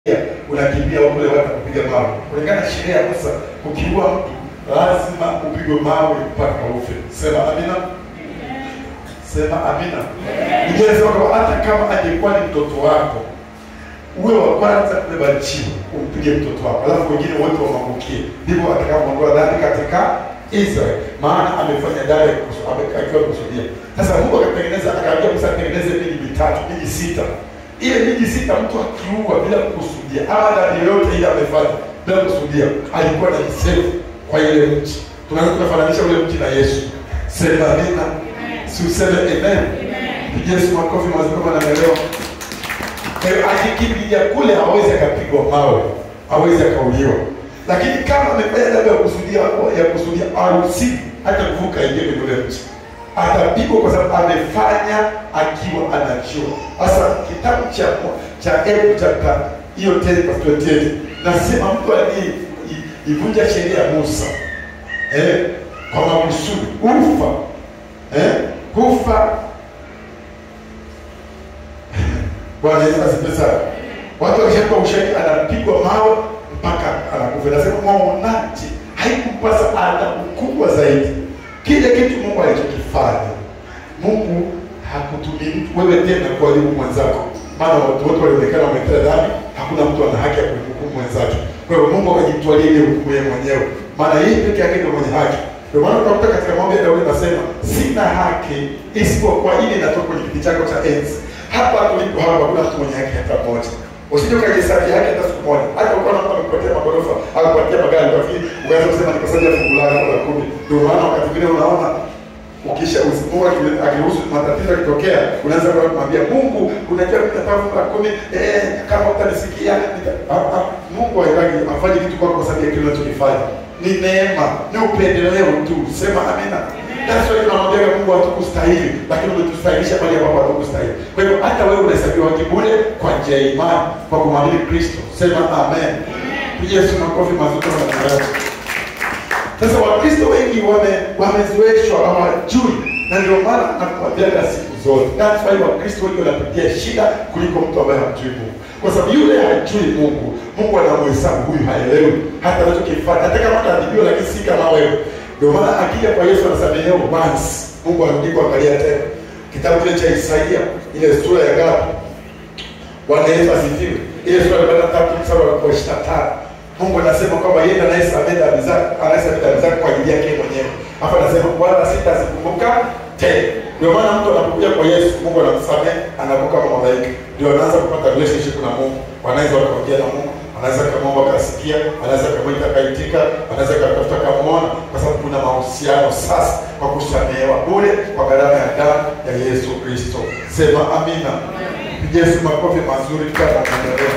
unakimbia kule watu kupiga mawe. Kulingana na sheria ya Musa, ukiua mtu lazima upigwe mawe mpaka ufe. Sema amina. Sema amina. Biblia inasema kwamba hata kama angekuwa ni mtoto wako, uwe wa kwanza kubeba jiwe umpige mtoto wako, alafu wengine wote wamwangukie. Ndivyo atakapoondoa dhambi katika Israeli, maana amefanya dhambi ya kukusu- ame- akiwa kusudia. Sasa Mungu akatengeneza, akaambia Musa atengeneze miji mitatu, miji sita. Ile miji sita, mtu akiua bila kukusudia ama dhambi yoyote ile amefanya bila kukusudia, alikuwa na msefu kwa ile mji. Tunaweza tukafananisha ule mji na Yesu. Sema amina, si useme amen. Pigia Yesu makofi mazuri kama naelewa. Kwa hiyo akikimbilia kule hawezi akapigwa mawe, hawezi akauliwa. Lakini kama amefanya dhambi ya kusudia ya kusudia haruhusiwi hata kuvuka ingie kwenye ule mji. Atapigwa kwa sababu amefanya akiwa anajua. Sasa kitabu cha cha Ebu chapter hiyo 10 verse 28 nasema mtu aliyeivunja sheria ya Musa eh, kwa makusudi ufa eh, kufa Bwana Yesu asifiwe sana. Watu wakishakuwa ushahidi anapigwa mawe mpaka anakufa. Nasema mwaonaje, haikumpasa adhabu kubwa zaidi. Kile kitu Mungu alichokifanya, Mungu hakutumii mtu wewe tena kuadhibu mwenzako, maana watu wote walionekana wametenda dhambi, hakuna mtu ana haki ya kumhukumu mwenzake. Kwa hiyo Mungu akajitwalia ile hukumu yeye mwenyewe, maana yeye peke yake ndio mwenye haki. Ndio maana utakuta katika maombi ya Daudi nasema sina haki isipokuwa ile inatoka kwenye kiti chako cha enzi. Hapa tulipo hapa hakuna mtu mwenye haki hata mmoja. Usije ukajihesabu haki hata siku moja. Hata ukaona mtu amekupatia magorofa au kupatia magari kwa vile ukaanza kusema nikosaje fungu langu la kumi. Ndio maana wakati mwingine unaona ukisha Mungu aki- akiruhusu matatizo yakitokea, unaanza kwa kumwambia Mungu, unajua mimi nataka fungu la kumi, eh, kama utanisikia nita... ah, ah, Mungu haitaki afanye kitu kwako kwa sababu ya kile unachokifanya. Ni neema, ni upendeleo tu. Sema amina. That's why tunamwambia Mungu hatukustahili, lakini umetustahilisha pale ambapo hatukustahili. Kwa hivyo hata wewe unahesabiwa haki bure kwa njia ya imani kwa kumwamini Kristo. Sema amen. Pigia Yesu makofi mazuri na maelezo. Sasa Wakristo wengi wame wamezoeshwa hawajui, na ndio maana nakuambiaga siku zote, that's why Wakristo wengi wanapitia shida kuliko mtu ambaye hamjui Mungu, kwa sababu yule hajui Mungu, Mungu anamhesabu huyu haelewi hata anachokifanya, hata kama ataadhibiwa, lakini si kama wewe. Ndio maana akija kwa Yesu anasamehewa once, Mungu arudi kuangalia tena. Kitabu kile cha Isaia ile sura ya ngapi? Bwana Yesu asifiwe. Ile sura ya arobaini na tatu mstari wa ishirini na tano Mungu anasema kwamba yeye anayesamehe dhambi zake, anayesamehe dhambi zake kwa ajili yake mwenyewe. Hapa anasema wala sitazikumbuka tena. Ndio maana mtu anapokuja kwa Yesu, Mungu anamsamehe, anavuka kama malaika. Ndio anaanza kupata relationship na Mungu. Wanaweza wakaongea na Mungu, anaweza kamwomba akasikia, anaweza kamwita akaitika, anaweza katafuta kamwona, kwa sababu kuna mahusiano sasa kwa kusamehewa bure kwa gharama ya damu ya Yesu Kristo. Sema amina. Piga Yesu makofi mazuri kama maendeleo.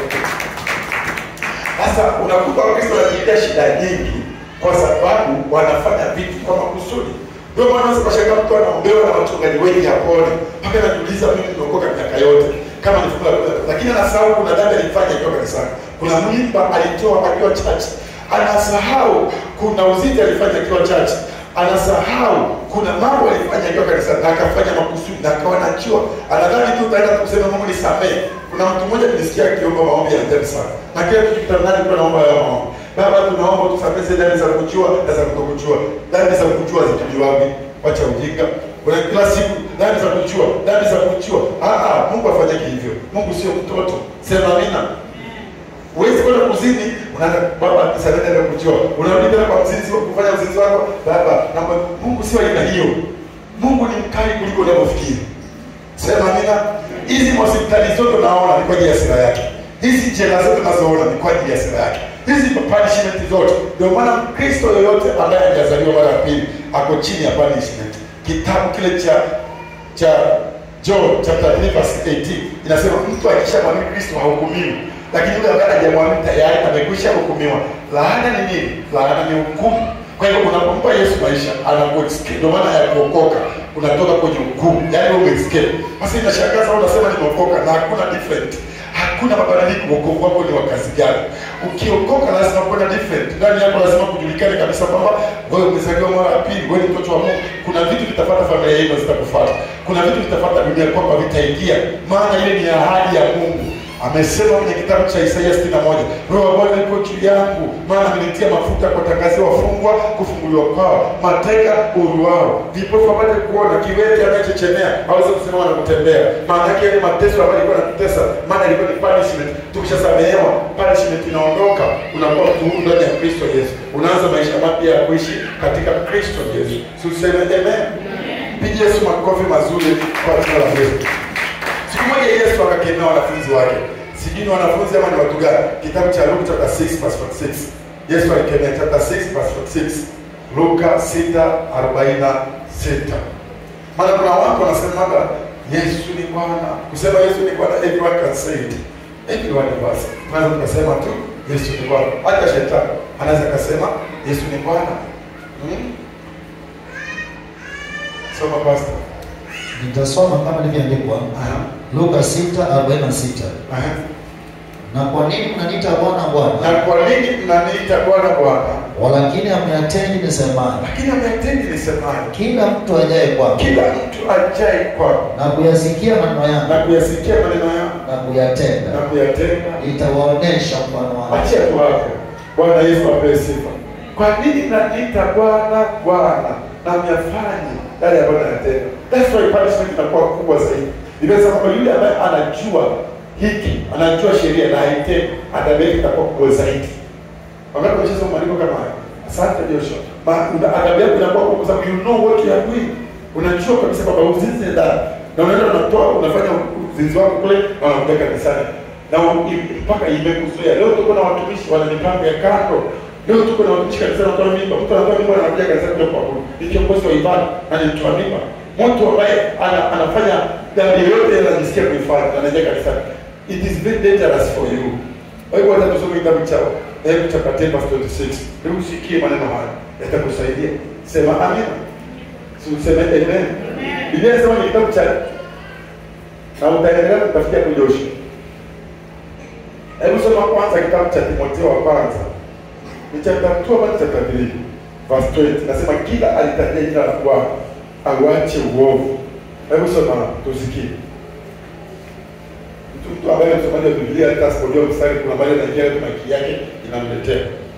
Sasa unakuta Wakristo wanapitia shida nyingi kwa sababu wanafanya vitu kwa makusudi. Ndio maana sasa kashangaa mtu anaombewa na wachungaji wengi hapone, mpaka anajiuliza mimi nimeokoka miaka yote kama ni fungu la kumi, lakini anasahau kuna dhambi alifanya akiwa kanisani, kuna mimba alitoa akiwa chache, anasahau kuna uziti alifanya akiwa chache, anasahau kuna mambo alifanya akiwa kanisani na akafanya makusudi na akawa anajua, anadhani tu utaenda kusema Mungu nisamehe. Kuna mtu mmoja nilisikia akiomba maombi ya ajabu sana, na kila tukikutana naye alikuwa anaomba hayo maombi. Baba, tunaomba tusamehe zile dhambi za kujua na za kutokujua. Dhambi za kujua zitujiwa wapi? Wacha ujinga. Kuna kila siku dhambi za kujua, dhambi za kujua. Ah ah, Mungu afanyake hivyo. Mungu sio mtoto. Sema amina. Huwezi kwenda kuzini, unaanza baba nisamehe dhambi ya kujua. Unarudi tena kwa mzinzi wa kufanya uzinzi wako. Baba, naomba Mungu sio aina hiyo. Mungu ni mkali kuliko unavyofikiri. Sema amina. Hizi hospitali zote naona ni kwa ajili ya sira yake. Hizi jela zote nazoona ni kwa ajili ya sira yake. Hizi punishment zote. Ndio maana Mkristo yoyote ambaye hajazaliwa mara ya pili ako chini ya punishment. Kitabu kile cha cha John chapter 3 verse 18 inasema mtu akishamwamini Kristo hahukumiwi, lakini yule ambaye hajamwamini tayari amekwisha hukumiwa. Laana ni nini? Laana ni hukumu. Kwa hiyo unapompa Yesu maisha anakuescape. Ndio maana ya kuokoka unatoka kwenye hukumu, yaani wewe umeescape. Sasa inashangaza unasema nimeokoka na hakuna different, hakuna mabadiliko. Wokovu wako ni wa kazi gani? Ukiokoka lazima kuwe na different ndani yako, lazima kujulikane kabisa kwamba wewe umezaliwa mara ya pili, wewe ni mtoto wa Mungu. Kuna vitu vitapata familia yenu, zitakufuata. Kuna vitu vitapata dunia kwamba vitaingia, maana ile ni ahadi ya Mungu amesema kwenye kitabu cha Isaia 61, roho ya Bwana iko juu yangu, maana amenitia mafuta kuwatangazia wafungwa kufunguliwa kwao, mateka uhuru wao, vipofu wapate kuona, kiwete anayechechemea aweze kusimama na kutembea. Maana yake yale mateso ambayo alikuwa anatutesa, maana ilikuwa ni punishment. Tukishasamehewa, punishment inaondoka, unakuwa mtu huru ndani ya Kristo Yesu, unaanza maisha mapya ya kuishi katika Kristo Yesu. Si useme amen? Pigie Yesu makofi mazuri kwa jina la Yesu. Siku moja Yesu akakemea wanafunzi wake, sijui ni wanafunzi ama ni watu gani. Kitabu cha Luke chapter 6 verse 46. Yesu alikemea chapter 6 verse 46. Luka 6:46. Maana kuna watu wanasemaga Yesu ni Bwana. Kusema Yesu ni Bwana, everyone can say it. Everyone was. Tunaweza tukasema tu Yesu ni Bwana. Hata shetani anaweza akasema Yesu ni Bwana. Hmm? Soma pastor. Nitasoma kama ilivyoandikwa Aha. Luka 6:46. Aha. Na kwa nini mnaniita Bwana Bwana, Na kwa nini mnaniita Bwana Bwana? walakini hamyatendi nisemayo? Lakini ameatendi nisemayo. Kila mtu ajaye kwangu Kila mtu ajaye kwangu na kuyasikia maneno na yangu kuyasikia maneno yangu na kuyatenda, na kuyatenda, itawaonesha mfano wangu. achia tu hapo. Bwana Yesu apewe sifa. Kwa nini mnaniita Bwana Bwana na myafanye yale ambayo nayatenda? That's why punishment inakuwa kubwa zaidi. Nimesema kwamba yule ambaye anajua hiki, anajua sheria na haitendi, adhabu yake itakuwa kubwa zaidi. Wakati unacheza maandiko kama haya, asante Joshua. Ma una adhabu yako inakuwa kubwa kwa sababu you know what you are doing. Unajua kabisa kwamba uzinzi ni dhambi. Na unaenda unatoa unafanya uzinzi wako kule na unakuja kanisani. Na u- i- mpaka imekuzuia. Leo tuko na watumishi wana mipango ya kando. Leo tuko na watumishi kanisani wanatoa mimba. Mtu anatoa mimba anakuja kanisani kuja kuabudu. Ni kiongozi wa ibada na ni mtoa mimba. Mtu ambaye ana, anafanya dhambi yote anajisikia kuifanya na anaingia kanisani. It is very dangerous for you. Kwa hivyo hata tusome kitabu chao Hebu chapter 10 verse 26. Hebu sikie maneno haya. Yatakusaidia. Sema amen. Si useme amen. Biblia inasema ni kitabu cha na utaendelea kutafikia kujoshi. Hebu soma kwanza kitabu cha Timotheo wa kwanza. Ni chapter 2 hadi chapter 3 verse 20. Nasema kila alitajia jina la Bwana auache uovu. Hebu soma tusikie. Mtu mtu ambaye msomaji wa Biblia hata asipojua mstari kuna mahali anaingia tu maki yake inamletea.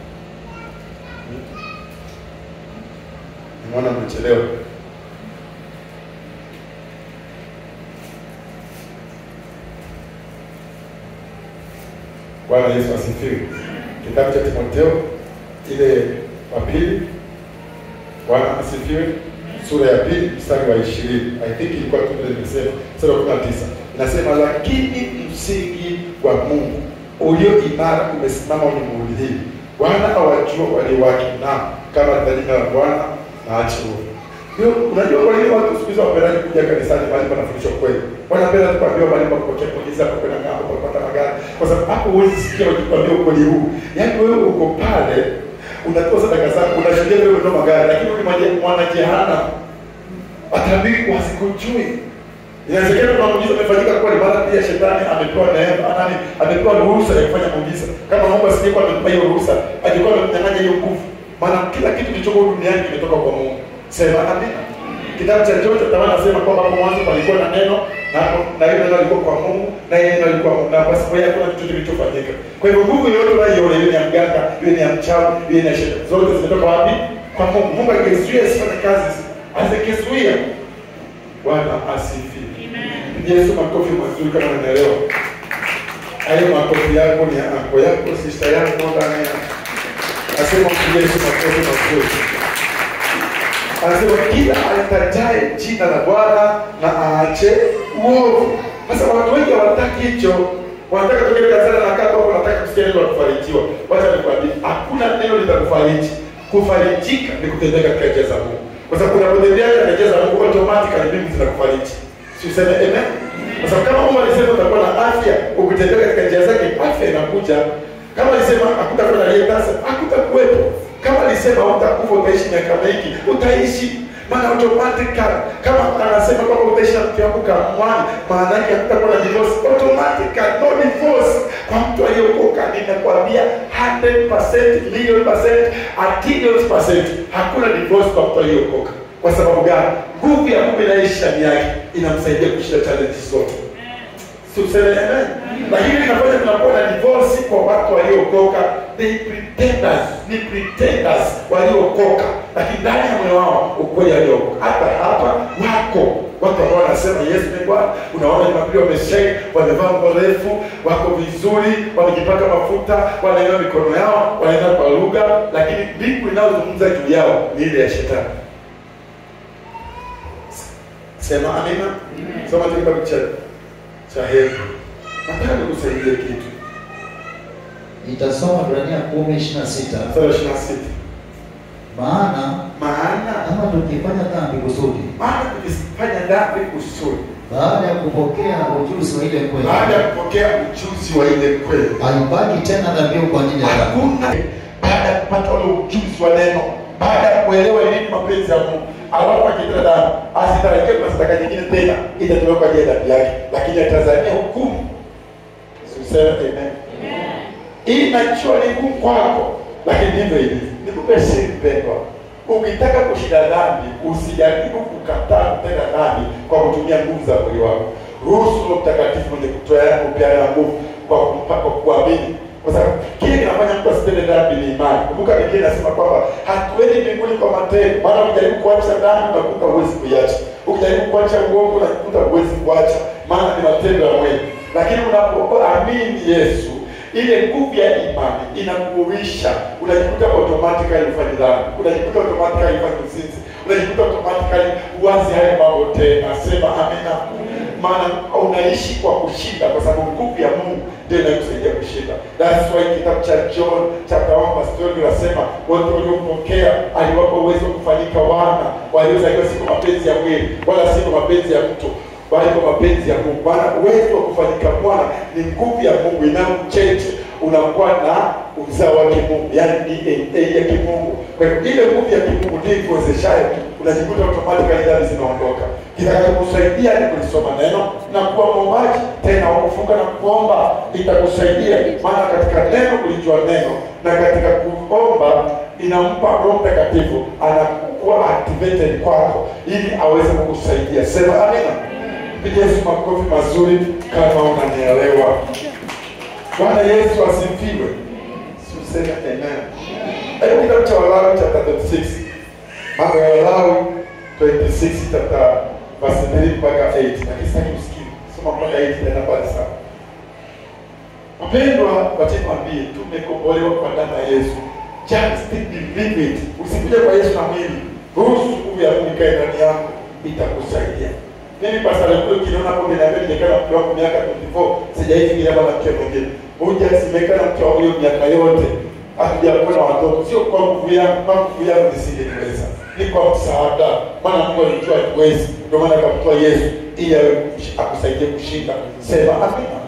Nimeona mmechelewa. Bwana Yesu asifiwe. Kitabu cha Timotheo ile wa pili, Bwana asifiwe, sura ya pili mstari wa ishirini. I think ilikuwa tu vile nimesema, mstari wa kumi na tisa inasema, lakini msingi wa Mungu ulio imara umesimama ulimwenguni hii. Bwana awajua walio wake, na kama jina la Bwana na ache uovu. Ndio, unajua kwa nini watu siku hizi wapendaji kuja kanisani mahali panafundishwa kweli? Wanapenda tu kuambiwa mahali pa kupokea muujiza, pa kwenda ng'ambo, pa kupata magari. Kwa sababu hapo huwezi sikia wakikwambia ukweli huu. Yaani wewe uko pale unatoa sadaka zako, unashuhudia wewe unatoa magari, lakini huyu mwana- mwana jehanamu atabiri wasikujui. Inawezekana kuna muujiza umefanyika kweli, mara pia shetani amepewa neema, nani amepewa ruhusa ya kufanya muujiza. Kama Mungu asingekuwa amempa hiyo ruhusa, angekuwa amemnyang'anya hiyo nguvu. Maana kila kitu kilichoko duniani kimetoka kwa Mungu. Sema amina. Kitabu cha Yohana chapter 1 nasema kwamba hapo mwanzo palikuwa na neno na hapo na hiyo neno alikuwa kwa Mungu na yeye neno alikuwa Mungu na basi kwa hiyo hakuna kitu kilichofanyika. Kwa hivyo nguvu yote unayoiona iwe ni ya mganga, iwe ni ya mchawi, iwe ni ya shetani, zote zimetoka wapi? Kwa Mungu. Mungu akizuia isifanye kazi, asikizuia. Bwana asifiwe. Pigia Yesu makofi mazuri kama unaelewa. Hayo makofi yako ni ya anko yako, sister yako ndani ya. Nasema mpigie Yesu makofi mazuri. Anasema kila alitajaye jina la Bwana na aache uovu. Sasa watu wengi hawataki hicho, wanataka tukae kanisani na kaa hapo, wanataka kusikia neno la kufarijiwa. Wacha nikwambie, hakuna neno litakufariji. Kufarijika ni kutembea katika njia za Mungu, kwa sababu unapotembea katika njia za Mungu automatically mbingu zinakufariji. Si useme amen? Kwa sababu kama Mungu alisema utakuwa na afya, ukitembea katika njia zake, afya inakuja. Kama alisema hakutakuwa na aliyetasa, hakutakuwepo. Kama alisema utakufa utaishi miaka mingi, utaishi. Maana automatically kama anasema kwamba utaishi na mke wako kamwani, maana yake hakutakuwa na divorce. Automatically no divorce kwa mtu aliyeokoka. Ninakwambia 100% million percent, a trillion percent, hakuna divorce kwa mtu aliyeokoka. Kwa sababu gani? Nguvu ya Mungu inaishi ndani yake inamsaidia kushinda challenges zote. si useme amen lakini inafanya tunakuwa na divorce kwa watu waliokoka they pretenders ni pretenders waliokoka lakini ndani ya moyo wao ukweli waliokoka hata hapa wako watu ambao wanasema yesu ni bwana unaona jumapili wameshei wamevaa nguo refu wako vizuri wamejipaka mafuta wanainua mikono yao wanaenda kwa lugha lakini mbingu inayozungumza juu yao ni ile ya shetani sema amina soma tu kitabu cha cha hebu nataka nikusaidie kitu Itasoma Ibrania kumi ishirini na sita mstari wa ishirini na sita maana maana kama tukifanya dhambi kusudi maana tukifanya dhambi kusudi baada ya kupokea ujuzi wa ile kweli baada ya kupokea ujuzi wa ile kweli haibaki tena dhabihu kwa ajili ya dhambi hakuna baada ya kupata ule ujuzi wa neno baada ya kuelewa ni nini mapenzi ya mungu alafu akitenda dhambi asitarajie kuna sadaka nyingine tena itatolewa kwa ajili ya dhambi yake lakini atazamia hukumu siuseme amen hii najua ni ngumu kwako lakini ndivyo ilivyo nikupe siri mpendwa ukitaka kushinda dhambi usijaribu kukataa kutenda dhambi kwa kutumia nguvu za mwili wako ruhusu Roho mtakatifu mwenye kutoa kupeana nguvu kwa kumpa- kwa kuamini kwa sababu kile kinafanya mtu asitende dhambi ni imani kumbuka biblia inasema kwamba hatuendi mbinguni kwa matendo maana ukijaribu kuacha dhambi unakuta huwezi kuiacha ukijaribu kuacha uongo unakuta huwezi kuacha maana ni matendo ya mwili lakini unapoamini yesu ile nguvu ya imani inakuuisha unajikuta automatically ufanye dhambi unajikuta automatically ufanye uzinzi unajikuta automatically uwazi hayo mambo tena sema amina maana unaishi kwa kushinda kwa sababu nguvu ya mungu ndio inayokusaidia kushinda that's why kitabu cha john chapter 1 verse 12 inasema wote waliompokea aliwapa uwezo wa kufanyika wana waliozaliwa si kwa mapenzi ya mwili wala si kwa mapenzi ya mtu bali kwa mapenzi ya Mungu. Maana uwezo wa kufanyika mwana ni nguvu ya Mungu inayomcheche, unakuwa na uzao wa kimungu, yaani DNA ya kimungu. Kwa hiyo ile nguvu ya kimungu ndio ikuwezeshayo, unajikuta automatically dhambi zinaondoka. Kitakachokusaidia ni kulisoma neno na kuwa mwombaji, tena wa kufunga na kuomba itakusaidia, maana katika neno kulijua neno na katika kuomba inampa Roho Mtakatifu anakuwa activated kwako ili aweze kukusaidia. Sema amina. Piga Yesu makofi mazuri kama unanielewa. Bwana Yesu asifiwe. Si useme amen. Hebu kitabu cha Walawi chapter 26. Mambo ya Walawi 26 chapter verse 3 mpaka 8. Lakini sitaki usikie. Soma mpaka 8 tena pale sana. Wapendwa, wacha niwaambie tumekombolewa kwa damu ya Yesu. Just believe it. Usikuje kwa Yesu na mwili. Ruhusu nguvu ya Mungu ikae ndani yako itakusaidia. Mimi pastor kule kinaona hapo niambia nimekaa na mke wangu miaka 24, sijaishi kile baba mke mwingine. Moja simekaa na mke wangu hiyo miaka yote. Hatujakuwa na watoto. Sio kwa nguvu yangu, kwa nguvu yangu nisingeweza. Ni kwa msaada. Maana Mungu alijua hatuwezi. Ndio maana akamtoa Yesu ili awe akusaidie kushinda. Sema amina.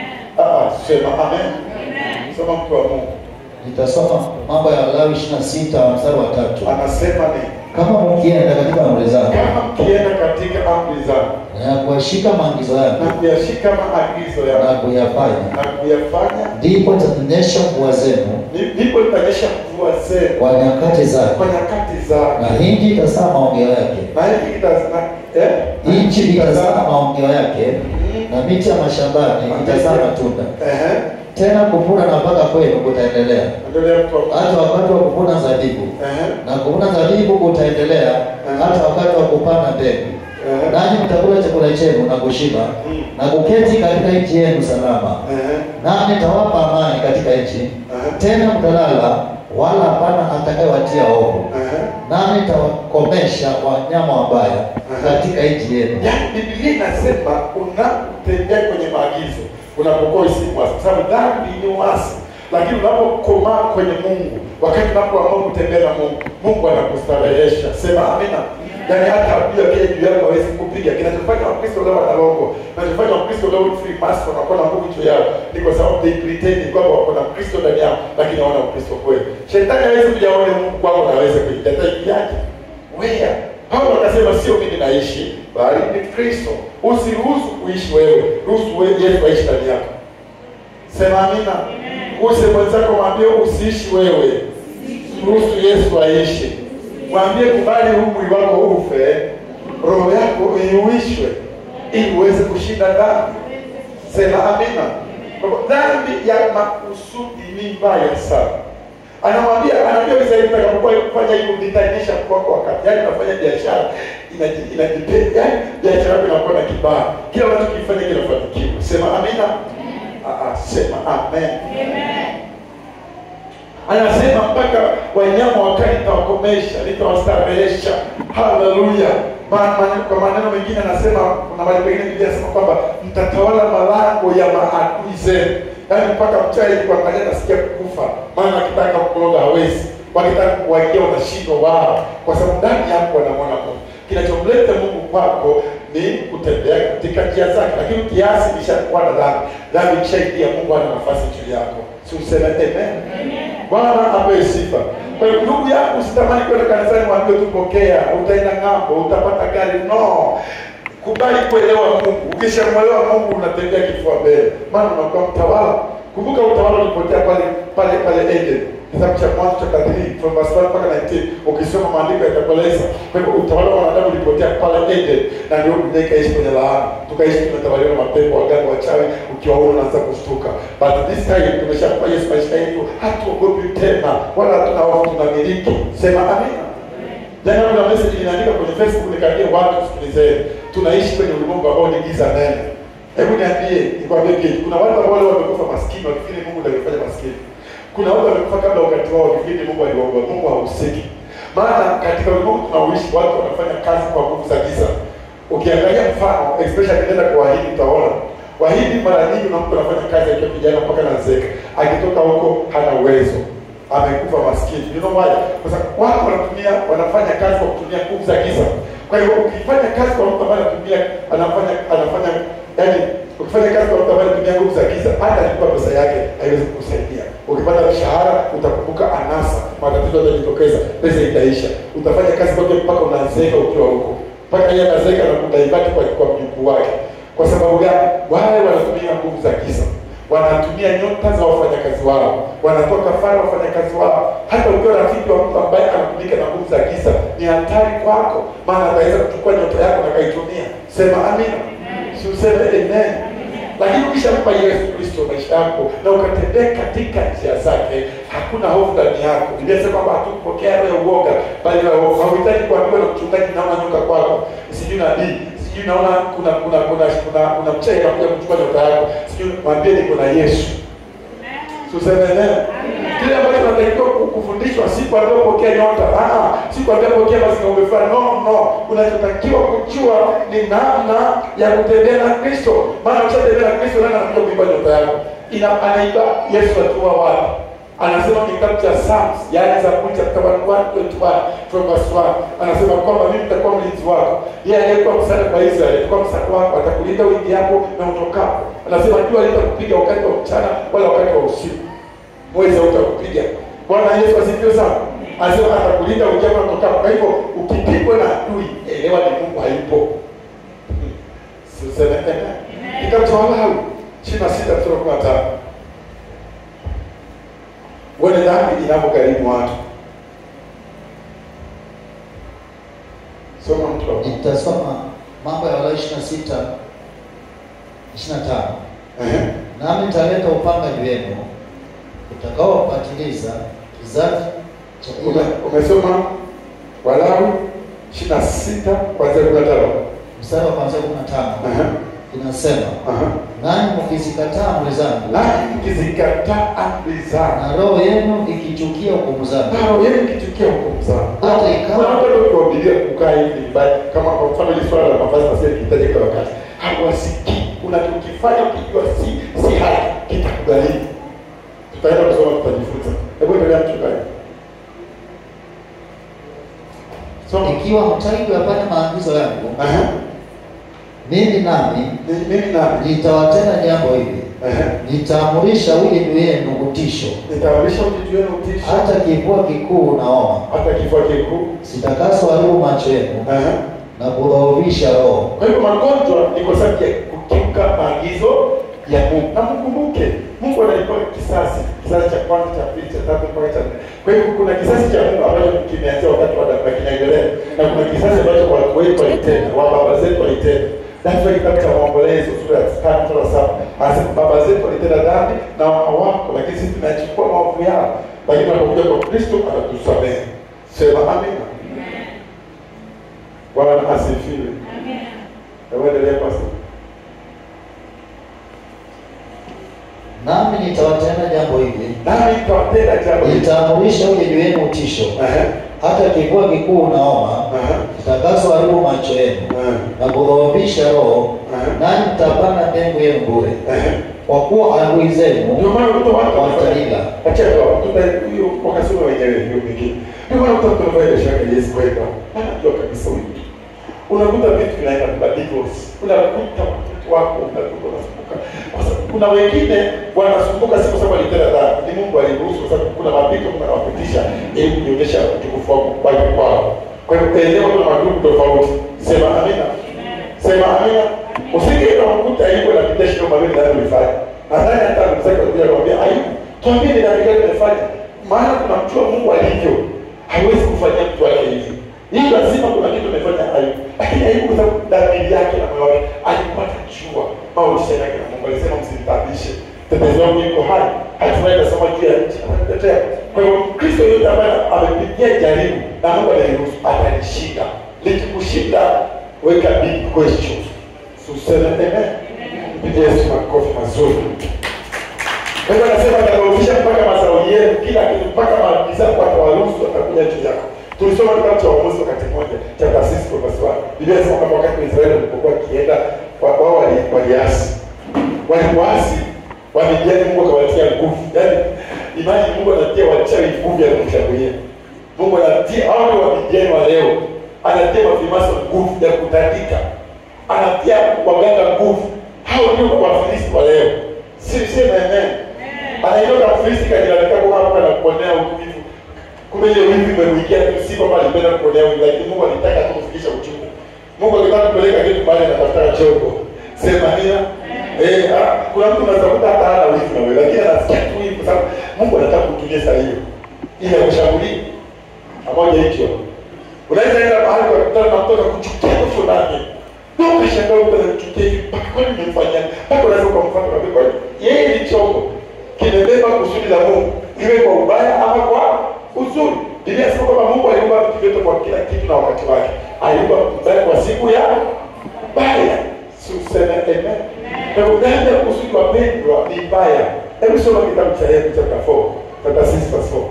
Ah, sema amen. Sema mtu wa Mungu. Nitasoma mambo ya Walawi ishirini na sita mstari wa tatu Anasema ni kama mkienda katika amri zake kama mkienda katika amri zangu na kuyashika maagizo na yake kuyashika maagizo na yangu kuyafanya na kuyafanya ndipo tataonyesha mvua zenu Ni- ndipo nitanyesha mvua zenu kwa nyakati zake kwa nyakati zake na nchi itazaa maongeo yake na hiki kitazama eh nchi itazaa maongeo yake na miti ya mashambani itazaa matunda ehe tena kuvuna na mpaka kwenu kutaendelea endelea mtu wa Mungu. hata wakati wa kuvuna zabibu ehe na kuvuna zabibu kutaendelea hata wakati wa kupanda mbegu ehe nanyi mtakula chakula chenu na kushiba Mm. na kuketi katika nchi yenu salama ehe nami nitawapa amani katika nchi ehe tena mtalala wala hapana atakayewatia hofu ehe nami nitawakomesha wanyama wabaya katika nchi yenu yaani Biblia inasema unapotembea kwenye maagizo unapokuwa usimwasi, kwa sababu dhambi ni uasi, lakini unapokomaa kwenye Mungu, wakati unapoamua kutembea na Mungu, Mungu anakustarehesha. Sema amina. Yaani hata adui akija juu yako hawezi kupiga. Kinachofanya Wakristo leo wanalongo, kinachofanya Wakristo leo free mass wanakuwa na nguvu juu yao, ni kwa sababu they pretend kwamba wako na Kristo ndani yao, lakini hawana Ukristo kweli. Shetani hawezi kuja aone Mungu kwako na aweze kuingia, ataingiaje? Where? Paulo akasema sio mimi naishi, bali ni Kristo. Usiruhusu kuishi wewe, ruhusu wewe Yesu aishi ndani yako. Sema amina. Use mwenzako, mwambie usiishi wewe, ruhusu Yesu aishi. Mwambie kubali huu mwili wako ufe, roho yako iuishwe, ili uweze kushinda dhambi. Sema amina. Kwa hivyo Dhambi ya makusudi ni mbaya sana. Anamwambia anaambia Israeli, utakapokuwa kufanya hivyo nitaonyesha kwako wakati. Yaani unafanya biashara inaji- inajipenda, yaani biashara yako inakuwa na kibali, kila unachokifanya kinafanikiwa. Sema amina. Ah, ah, sema amen. Anasema mpaka wanyama wakali nitawakomesha, nitawastarehesha. Haleluya! Ma- ma- Kwa maneno mengine anasema, kuna mahali pengine Biblia inasema kwamba mtatawala malango ya maadui zenu, yaani mpaka mchawi kuangalia nasikia kukufa, maana akitaka kukuloga hawezi, wakitaka kuwaingia wanashindwa wao, kwa sababu ndani yako wanamwona Mungu. Kinachomleta Mungu kwako ni kutembea katika njia zake, lakini kiasi kishakuwa na dhambi, dhambi ikishaingia, Mungu ana nafasi juu yako. Si useme amen? Bwana apewe sifa. Kwa hiyo ndugu yangu, usitamani kwenda kanisani mwambie tupokea, utaenda ng'ambo, utapata gari. No, kubali kuelewa Mungu. Ukishamwelewa Mungu unatembea kifua mbele, maana unakuwa mtawala. Kumbuka utawala ulipotea pale pale pale Eden, kitabu cha Mwanzo chapter 3 from verse 1 mpaka 19. Ukisoma maandiko yatakueleza. Kwa hivyo utawala wa wanadamu ulipotea pale Eden, na ndio dunia ikaishi kwenye laana, tukaishi tumetawaliwa na mapepo, waganga, wachawi. Ukiwaona unaanza kushtuka, but this time tumeshampa Yesu maisha yetu, hatuogopi tena, wala hatuna hofu, tunamiliki. Sema amina. Jana kuna message inaandika kwenye Facebook nikaambia watu sikilizeni. Tunaishi kwenye ulimwengu ambao ni giza nene. Hebu niambie, nikwambie kitu. Kuna watu ambao leo wamekufa maskini wakifikiri Mungu ndiye alifanya maskini. Kuna watu wamekufa kabla wakati wao wakifikiri Mungu aliwaokoa. Mungu hahusiki. Maana katika ulimwengu tunaoishi watu wanafanya kazi kwa nguvu za giza. Ukiangalia mfano, especially ukienda kwa Wahindi utaona. Wahindi mara nyingi na mtu anafanya kazi akiwa kijana mpaka anazeeka. Akitoka huko hana uwezo amekufa maskini. You know why? Kwa sababu watu wanatumia wanafanya kazi kwa kutumia nguvu za giza. Kwa hiyo ukifanya kazi kwa mtu ambaye anatumia anafanya anafanya yani ukifanya kazi kwa mtu ambaye anatumia nguvu za giza, hata alikuwa pesa yake haiwezi kukusaidia. Ukipata mshahara utakumbuka anasa, matatizo yatajitokeza, pesa itaisha. Utafanya kazi kwake mpaka unazeeka ukiwa huko, mpaka yeye anazeeka na kudaibati kwa kwa mjukuu wake. Kwa sababu gani? Wale wanatumia nguvu za giza wanatumia nyota za wafanyakazi wao, wanatoa kafara wafanyakazi wao. Hata ukiwa rafiki wa mtu ambaye anatumika na nguvu za giza, ni hatari kwako, maana ataweza kuchukua nyota yako na kaitumia. Sema amina, si useme amen. Lakini ukishampa Yesu Kristo maisha yako na ukatembea katika njia zake, hakuna hofu ndani yako. Biblia inasema kwamba hatukupokea roho ya uoga, bali roho ya hofu. Hauhitaji kuambiwa na mchungaji, naona nyoka kwako, sijui nabii sijui naona kuna kuna kuna kuna kuna mchai anakuja kuchukua nyota yako, sijui mwambie niko na Yesu. Tuseme neno. Kile ambacho tunatakiwa ku- kufundishwa si kuambia pokea nyota. Ah, si kuambia pokea basi na umefanya. No, no. Unachotakiwa kujua ni namna ya kutembea na Kristo. Maana ukishatembea na Kristo nani anakuja kuiba nyota yako? Ina anaiba Yesu atua wapi? Anasema ni kitabu cha Psalms, yaani Zaburi chapter 121 from verse 1. Anasema kwamba mimi nitakuwa mlinzi wako. Yeye aliyekuwa msaada kwa Israeli, atakuwa msaada wako, atakulinda uingiapo na utokapo. Anasema jua halitakupiga wakati wa mchana wala wakati wa usiku. Mwezi hautakupiga. Bwana Yesu asifiwe sana. Anasema atakulinda uingiapo na utokapo. Kwa hivyo ukipigwa na adui, elewa ni Mungu hayupo. Siseme amen. Kitabu cha Walawi 26 mstari wa 15. Uone dhambi inapogharimu watu. Soma mtu wa Mungu. Nitasoma mambo ya Walawi 26 25. Ehe. Nami nitaleta upanga juu yenu utakaowapatiliza kizazi cha Ume, umesoma Walawi 26 kuanzia 15. mstari wa kwanzia 15 Aha. inasema, Aha. nanyi mkizikataa amri zangu Nanyi mkizikataa amri zangu na roho yenu ikichukia hukumu zangu, na roho yenu ikitukia hukumu zangu. Hata ikawa- Kuna watu walio kuwahubiria kukaa hivi vibaya, kama kwa mfano ile swala la mavazi na sisi kitaje kwa wakati. Hawasikii. Unachokifanya ukijua si si haki kitakugharimu. Tutaenda kusoma tutajifunza. Hebu endelea mchungaji. Soma. ikiwa hamtaki kuyafanya maagizo yangu, Aha. mimi nami Ni- Mimi nami. nitawatenda jambo hili, Aha. nitaamurisha ulimi wenu utisho, Nitawalisha ujitu wenu utisho. hata kifua kikuu na homa, hata kifua kikuu. sitakaswaharibu macho yenu Aha. na kudhoofisha roho. Kwa hivyo magonjwa ni kwa sababu ya kukiuka maagizo ya Mungu. Na mkumbuke, Mungu analipa kisasi, kisasi cha kwanza, cha pili, cha tatu mpaka cha nne. Kwa hivyo kuna kisasi cha Mungu ambacho kimeanzia wakati wa Adamu na kinaendelea, na kuna kisasi ambacho watu wetu walitenda, wa baba zetu walitenda. That's why kitabu cha Maombolezo sura ya tano sura ya saba Anasema baba zetu walitenda dhambi na hawako, lakini sisi tunachukua maovu yao, lakini tunapokuja kwa Kristo atatusamehe. Sema amina. Bwana asifiwe. Hebu endelea pastor. Nami nitawatenda jambo hili, Nami nitawatenda jambo hili. nitaamurisha uje juu yenu utisho, Ehe, hata kifua kikuu unaoma, ehe, kitakazoharibu macho yenu ehe, na kudhoofisha roho, ehe, nanyi mtapanda mbingu yenu bure, ehe. kwa kuwa adui Ndio zenu maana mtu watu watalila. Acha kwa tuta hiyo wakasoma wenyewe hiyo pekee. Ndio maana mtu anafanya biashara ya Yesu kwenda. Anajua kabisa huyu mtu. Unakuta vitu vinaenda kwa divorce. Unakuta watoto wako unakuta wanasumbuka. Kwa sababu kuna wengine wanasumbuka si kwa sababu alitenda dhambi. Ni Mungu aliruhusu kwa sababu kuna mapito Mungu anawapitisha ili kuonyesha utukufu wako kwa kwao. Kwa hiyo eneo kuna magumu tofauti. Sema amina. Sema amina. Usije unakuta hivyo na vitesho kama vile ndio ulifanya. Nadhani hata ndugu zake walikuja kumwambia Ayubu, tuambie ni dhambi gani umefanya? Maana tunamjua Mungu alivyo. Haiwezi kufanyia mtu wake hivi. Hii lazima kuna kitu umefanya Ayubu. Lakini Ayubu kwa sababu dhamiri yake na moyo wake alikuwa anajua maisha yake na Mungu alisema msimtabishe. Tetezi wangu yuko hai. Hatimaye atasoma juu ya nchi atatetea. Kwa hiyo Kristo yote ambaye amepitia jaribu na Mungu aliruhusu atalishinda. Likikushinda weka big question. Suseme amen. Mpigie Yesu makofi mazuri. Kwa hiyo anasema atakaofisha mpaka mazao yenu kila kitu mpaka maagiza mpaka waruhusu watakuja juu yako. Tulisoma kitabu cha Waamuzi wakati mmoja cha taasisi kwa basi Biblia inasema kwamba wakati Israeli walipokuwa wakienda wa- wao wali- waliasi. Walipoasi wamejani Mungu akawatia nguvu. Yaani imani Mungu anatia wachawi nguvu ya kumshambulia. Mungu anatia hao ndio wapigani wa leo. Anatia mafimaso nguvu ya kutandika. Anatia waganga nguvu. Hao ndio wafilisti wa leo. Si sema amen. Anainuka Mfilisti kajilalamika kwa hapa na kuonea uvivu. Kumbe ile wivu imemwikia tu si kwamba alipenda kuonea wivu lakini Mungu alitaka tu kufikisha uchungu. Mungu alitaka kupeleka kitu mahali anatafuta chombo. Sema nina. Eh, ah, kuna mtu unaweza kuta hata hana wivu na wewe lakini anasikia tu wivu kwa sababu Mungu anataka kutumia saa hiyo. Ili akushambulie. Pamoja hicho. Unaweza enda mahali kwa kutana na mtoto kuchukia mtu fulani. Ndio ukashangaa wewe unachukia hivi mpaka kwani nimemfanyia? Mpaka unaweza ukamfuata kwa kwani yeye ni chombo kimebeba kusudi la Mungu, iwe kwa ubaya ama kwa uzuri. Biblia inasema kwamba Mungu aliumba vitu vyote kwa kila kitu na wakati wake. Aliumba mbaya kwa siku ya baya. Si useme amen. Kwa hivyo dhambi ya kusudi wapendwa ni mbaya. Hebu soma kitabu cha Hebrew chapter 4, chapter 6 verse 4.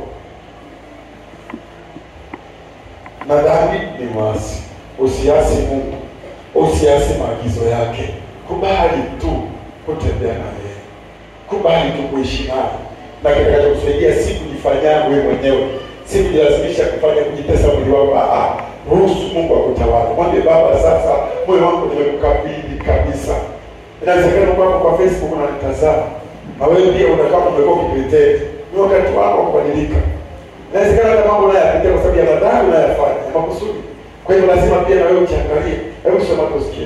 Na dhambi ni mwasi. Usiasi Mungu, usiasi maagizo yake. Kubali tu kutembea na yeye kubali tu kuishi naye na kitakachokusaidia si kujifanyia wewe mwenyewe, si kujilazimisha kufanya kujitesa mwili wako. Ah, ah, ruhusu Mungu akutawala. Mwambie Baba, sasa moyo wangu nimekukabidhi kabisa. Inawezekana kwako kwa Facebook unanitazama na wewe pia unakaa umekuwa ukipretend, ni wakati wako wa kubadilika. Inawezekana hata mambo unayoyapitia kwa sababu ya madhambi unayofanya ya makusudi. Kwa hiyo lazima pia na wewe ujiangalie. Hebu soma tusikie.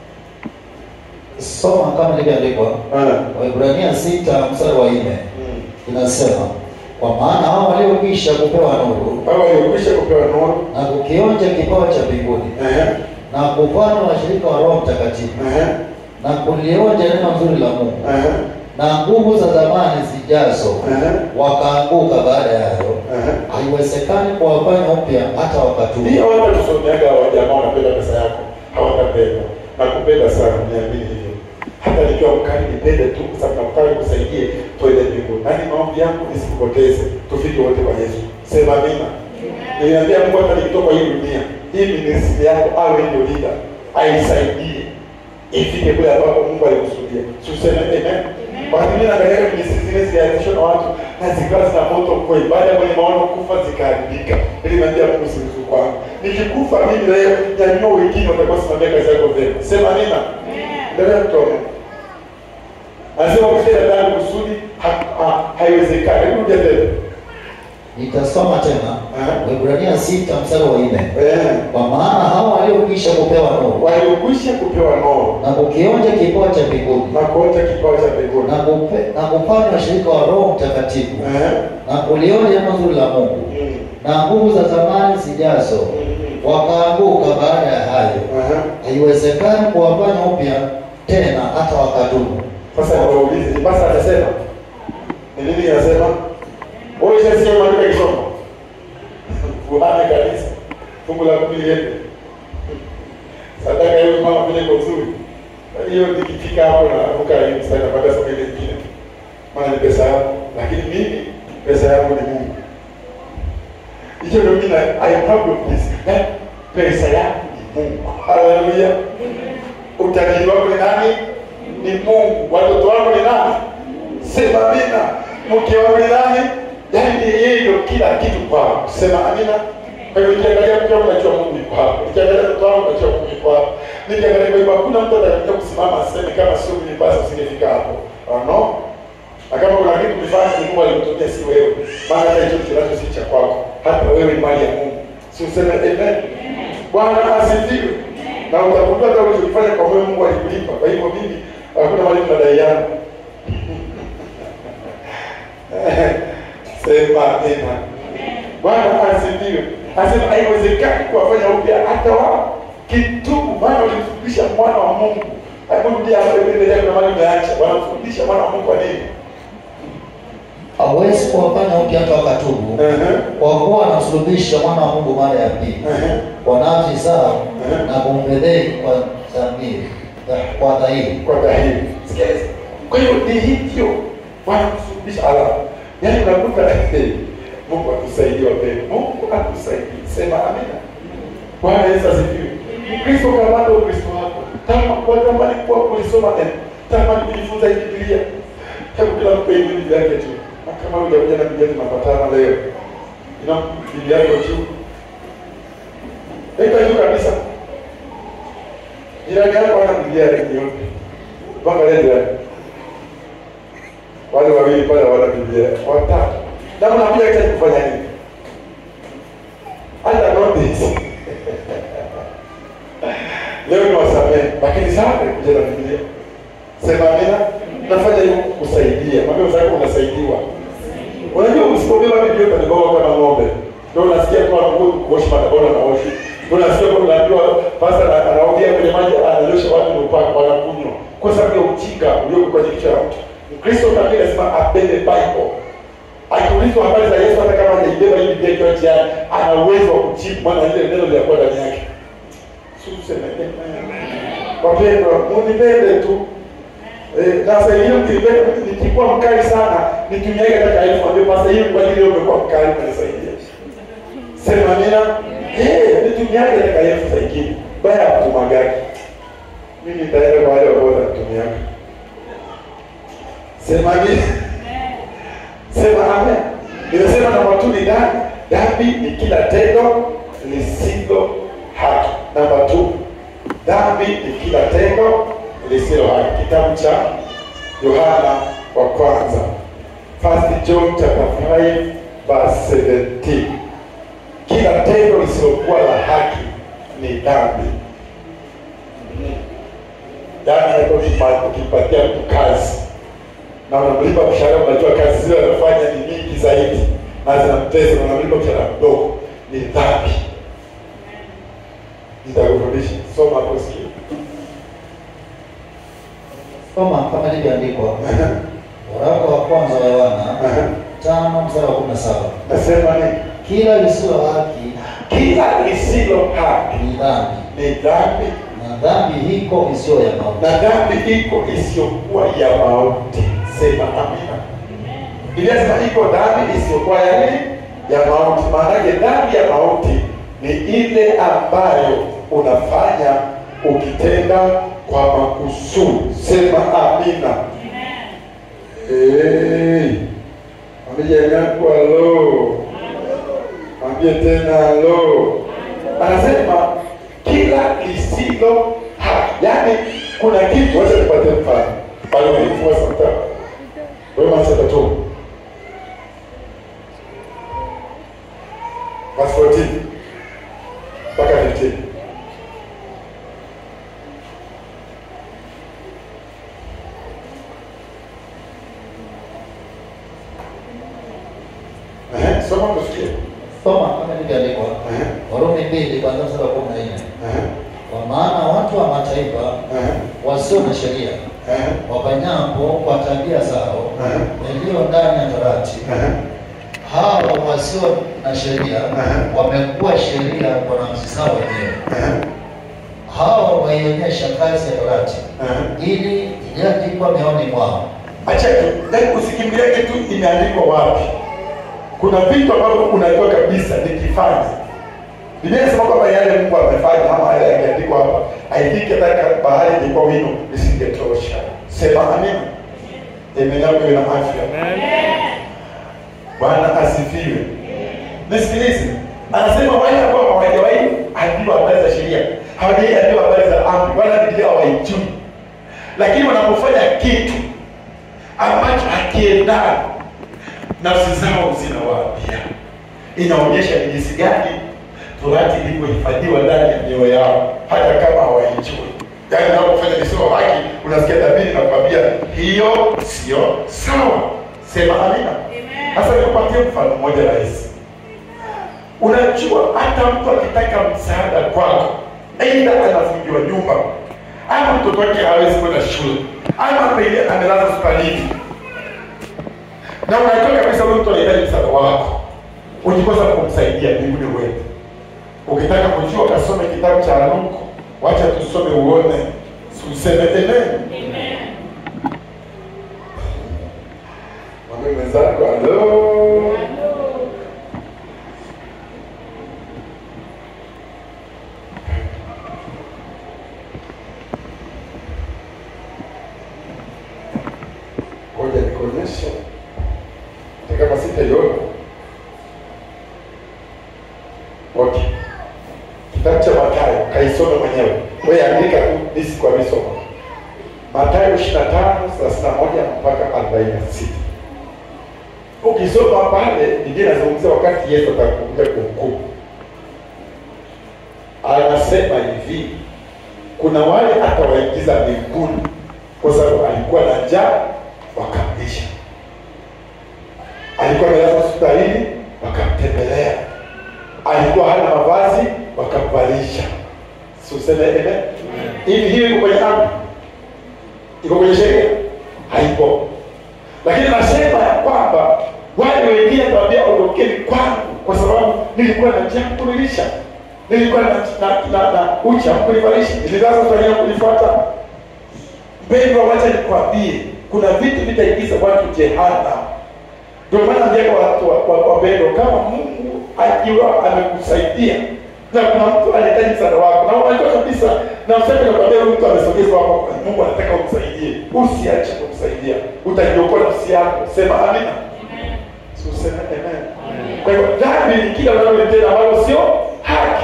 Soma kama ilivyoandikwa Ah. Waebrania sita mstari wa nne Mm. inasema, kwa maana hao waliokwisha kupewa nuru Hao waliokwisha kupewa nuru. na kukionja kipawa cha mbinguni Ehe. na kufanywa washirika wa Roho Mtakatifu Ehe. na kulionja neno nzuri la Mungu Ehe. na nguvu za zamani zijazo Ehe. wakaanguka baada ya hayo, Ehe. haiwezekani kuwafanya upya hata wakatubu. Ndio watu tusomeaga wa jamaa wanapenda pesa yako, hawatapenda. Nakupenda sana, niamini hivyo. Hata nikiwa mkali nipende tu kwa sababu nakutaka nikusaidie tuende mbinguni. Yaani maombi yangu nisikupoteze, tufike wote kwa Yesu. Sema amina. Niliambia Mungu hata nikitoka hii dunia, hii ministry yako awe ndio leader, aisaidie ifike kule ambapo Mungu alikusudia. Tuseme amen. Wakati mimi naangalia ministry zile zilianzishwa na watu na zikawa zina moto kweli, baada ya mwenye maono kufa zikaharibika. Nilimwambia Mungu siruhusu kwangu. Nikikufa mimi leo, nyanyua wengine watakuwa simamia kazi yako vyema. Sema amina. Endelea kutoka. Anasema kutenda dhambi kusudi ha- ha- haiwezekani. Hebu rudia tena. Nitasoma tena Aha. Waebrania sita mstari wa nne Eh. kwa maana hao waliokwisha kupewa nuru Waliokwisha kupewa nuru na kukionja kipawa cha mbinguni na kuota kipawa cha mbinguni. na kupe- na kufanywa washirika wa Roho Mtakatifu Eh. na kulionja neno zuri la Mungu Mm. na nguvu za zamani zijazo Mm. wakaanguka baada ya hayo, Aha. haiwezekani kuwafanya upya tena hata wakatubu. Sasa niwaulize, ni basi atasema ni nini anasema? Wewe ushasikia maandiko yakisoma? Kuhani kanisa. Fungu la kumi liende. Sadaka hiyo mama vile kwa uzuri. Hiyo nikifika hapo na avuka hiyo sana baada somo ile nyingine. Maana ni pesa yangu, lakini mimi pesa yangu ni Mungu. Hicho ndio mimi na I problem this. Eh, pesa yangu ni Mungu. Haleluya. Utajiri wako ni nani? Ni Mungu. Watoto wako ni nani? Sema amina. Mke wangu ni nani? Yaani ni yeye ndio kila kitu kwao. Sema amina. Kwa hivyo nikiangalia mke wangu najua Mungu yuko hapo. Nikiangalia mtoto wangu najua Mungu yuko hapo. Nikiangalia kwa hivyo hakuna mtu atakayekuja kusimama aseme kama sio mimi basi usingefika hapo. Oh no. Na kama kuna kitu kifanya ni Mungu alimtumia si wewe. Maana hata hicho kinacho si cha kwako. Hata wewe ni mali ya Mungu. Si useme amen. Bwana asifiwe. Na utakuta hata ulichofanya kwa wewe Mungu alikulipa. Kwa hivyo mimi hakuna mali tunadaiana. Sema amina. Bwana asifiwe. Anasema haiwezekani kuwafanya upya hata wao kitubu, maana ulimfundisha mwana wa Mungu. Hebu rudia hapo ile kuna mali umeacha. Wanamfundisha mwana wa Mungu kwa nini? hawezi kuwafanya upya hata wakatubu Ehe. kwa kuwa anamsulubisha mwana wa Mungu mara ya pili Ehe. kwa nafsi zao Ehe. na kumfedheli kwa dhamiri kwa dhahiri kwa dhahiri. Sikiliza. Kwa hiyo ni hivyo wanamfundisha alafu. Yaani unakuta hey, Mungu atusaidie wapendwa. Mungu atusaidie. Sema amina. Bwana Yesu asifiwe. Mkristo kama ndio Ukristo wako. Kama kwa tamani kuwa kulisoma neno. Tamani kujifunza hii Biblia. Hebu kila mtu aime Biblia yake tu. Na kama hujakuja na Biblia tunapatana leo. Ina Biblia yako juu. Weka juu kabisa. Jirani yako hana Biblia yake yote. Mpaka leo jirani. Wale wawili pale wana Biblia. Watatu. Na mnakuja katika kufanya nini? Hata notice. Leo ni wasamehe, lakini sana kuja na Biblia. Sema amina. Nafanya hivyo kusaidia. Mwambie wenzako unasaidiwa. Unajua usipobeba Biblia utanibeba kama ng'ombe. Ndio unasikia kwa nguvu kuosha matabora na oshi. Ndio unasikia kwa unaambiwa pasta ana- anaongea kwenye maji ananyosha watu ndio paka wanakunywa. Kwa sababu ya ujinga ulioko kwenye kichwa cha mtu. Mkristo kamili lazima abebe Bible. Akiulizwa habari za Yesu hata kama hajaibeba hii Biblia ikiwa njiani, ana uwezo wa kujibu maana ile neno lilikuwa ndani yake. Sio tuseme Wapendwa, munipende tu. Eh, na sasa hiyo mkipenda nikikuwa mkali sana, nitumiage hata elfu ambayo pasa hiyo kwa ajili yao umekuwa mkali kunisaidia. Sema amina. Eh, nitumiage hata elfu zingine. Baya kutuma gari. Mimi nitaenda kwa wale ambao wanatumiaga. Sema amina. Sema amen. Nimesema namba tu ni dhambi. Dhambi ni kila tendo lisilo haki. Namba tu, dhambi ni kila tendo lisilo haki. Kitabu cha Yohana wa kwanza, First John chapter 5 verse 17. Kila tendo lisilokuwa la haki ni dhambi. Yaani hapo ukipa- ukipatia mtu kazi na unamlipa mshahara, unajua kazi zile anafanya ni nyingi zaidi na zinamtesa, na unamlipa mshahara mdogo, ni dhambi. Nitakufundisha, soma hapo sikia. Soma kama ilivyoandikwa waraka wa kwanza wa Yohana tano mstari wa kumi na saba Nasema ni kila lisilo haki kila lisilo haki ni dhambi ni dhambi, na dhambi hiko isiyo ya mauti. na dhambi iko isiyokuwa ya mauti. Sema amina. Biblia inasema iko dhambi isiyokuwa ya nini? Ya mauti. Maanake dhambi ya mauti ni ile ambayo unafanya ukitenda kwa makusudi. Sema amina. Hey. Mwambie yangu halo. Mwambie tena halo. Anasema kila lisilo haki, yaani kuna kitu. Wacha nipatie mfano pale ulifua santa wewe masata tu verse 14 mpaka 15 Ehe, soma tusikie. Soma kama ilivyoandikwa Ehe, Warumi mbili kuanzia mstari wa kumi na nne ehe, kwa maana watu wa mataifa ehe. wasio na sheria Eh. wafanyapo kwa tabia zao Eh. yaliyo ndani ya torati, Eh. hao wasio na sheria Eh. wamekuwa sheria kwa nafsi zao wenyewe. Eh. Hao waionyesha kazi ya torati Eh. ili iliyoandikwa mioyoni mwao. Acha tu, yaani usikimbilie kitu imeandikwa wapi. Kuna vitu ambavyo unajua kabisa nikifanya. Biblia inasema kwamba yale Mungu amefanya ama yale yameandikwa hapa, haifiki hata bahari ilikuwa wino isingetosha. Sema amina. Amen yako iwe na afya. Bwana asifiwe. Nisikilize. Anasema wale ambao hawajawahi ambiwa habari za sheria, hawajawahi ambiwa habari za amri, wala Biblia hawaijui. Lakini wanapofanya kitu ambacho hakiendani, nafsi zao zinawaambia. Inaonyesha ni jinsi gani torati ilivyohifadhiwa ndani ya mioyo yao, hata kama hawaijui. Yaani unapofanya lisilo haki, unasikia dhamiri na kuambia hiyo sio sawa. Sema amina. Sasa nikupatie mfano mmoja rahisi. Unajua, hata mtu akitaka msaada kwako, aidha anafungiwa nyumba ama mtoto wake hawezi kwenda shule ama pengine amelala hospitalini, na unajua kabisa huyu mtu anahitaji msaada wako, ukikosa kumsaidia mbinguni uende. Ukitaka kujua, kasome kitabu cha Luka, wacha tusome uone, si useme amen. Mwambie mwenzako halo. Ngoja nikuonyeshe hata kama sitaiona. Okay, kitabu cha Mathayo kaisome mwenyewe, wewe andika tu nisi kwa misoma. Mathayo 25 31 mpaka 46. Ukisoma pale, Biblia inazungumzia wakati Yesu atakuja kuhukumu. Anasema hivi, kuna wale atawaingiza mbinguni kwa sababu alikuwa na njaa wakamlisha, alikuwa amelala hospitalini wakamtembelea, alikuwa hana mavazi wakamvalisha. Si useme amen? Hivi hiyo iko kwenye amri, iko kwenye sheria? Haipo. Lakini nasema ya kwamba wale wengine tuambia ondokeni kwangu, kwa sababu nilikuwa na njaa kunilisha, nilikuwa na, na, na, na ucha kunivalisha, nililaza hospitalini kunifuata Mpendwa, wacha nikwambie, kuna vitu vitaingiza watu jehanamu. Ndio maana ndiako watu wa- wa- wapendwa, kama Mungu akiwa amekusaidia na kuna mtu anahitaji msaada wako, na unajua kabisa, na useme nakwambia, huyu mtu amesogezwa hapo, Mungu anataka umsaidie, usiache kumsaidia, utajiokoa nafsi yako. Sema amina. Si useme amen. Kwa hiyo dhambi ni kila unalolitenda ambalo sio haki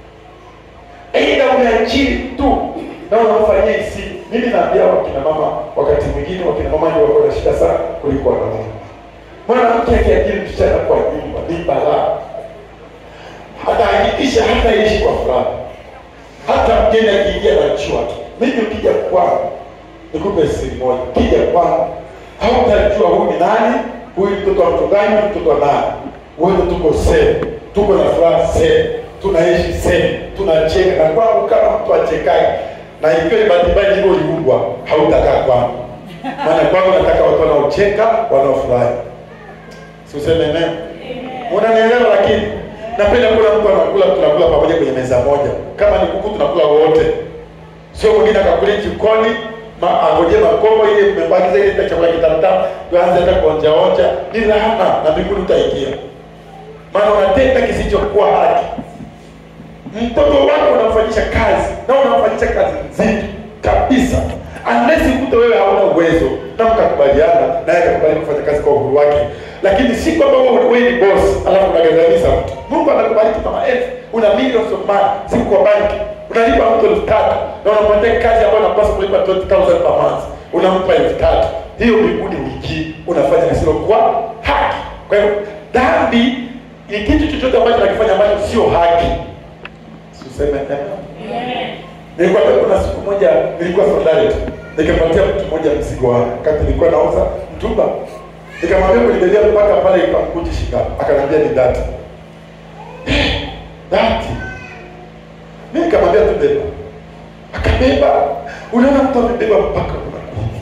aidha umeajiri tu na unamfanyia isi. Mimi naambia wakina mama, wakati mwingine wakina mama ndio wako na shida sana kuliko wanaume. Mwanamke akiajiri msichana kwa nyumba ni balaa, atahakikisha hataishi kwa furaha, hata mgeni akiingia na chua tu. Mimi ukija kwangu, nikupe siri moja, ukija kwangu hautajua huyu ni nani, huyu ni mtoto wa mtu gani, huyu ni mtoto wa nani. Wote tuko sehemu, tuko na furaha sehemu, tunaishi sehemu, tunacheka na kwangu kama mtu achekaji na ikiwa ni bahati mbaya ndivyo uliumbwa, hautakaa kwangu, maana kwangu nataka watu wanaocheka, wanaofurahi. Si useme neno? Unanielewa? Lakini napenda kula mtu anakula, tunakula pamoja kwenye meza moja. Kama ni kuku tunakula wote, sio mwingine akakulia jikoni ma- angoje makombo ile mmebakiza ile chakula kitamtamu, tuanze hata kuonja onja. Ni laana na mbinguni utaingia, maana unatenda kisichokuwa haki. Mtoto wako unamfanyisha kazi na unamfanyisha kazi nzito kabisa, unless ukute wewe hauna uwezo na mkakubaliana naye akakubali kufanya kazi kwa uhuru wake, lakini si kwamba wewe wewe ni boss alafu unagandamiza mtu. Mungu anakubariki kama elfu, una millions of money, siku kwa banki unalipa mtu elfu tatu na unampatia kazi ambayo unapaswa kulipa 20000 per month, unampa elfu tatu hiyo mbinguni wiki unafanya kisilokuwa haki. Kwa hiyo dhambi ni kitu chochote ambacho nakifanya ambacho sio haki. Useme amen. Nilikuwa kuna siku moja nilikuwa Solidarity. Nikapatia mtu mmoja mzigo wangu. Wakati nilikuwa nauza mtumba. Nikamwambia kunibebea mpaka pale ikamkuji shika. Akaniambia ni dati. Dati. Mimi nikamwambia tu beba. Akabeba. Unaona mtu amebeba mpaka unakuja.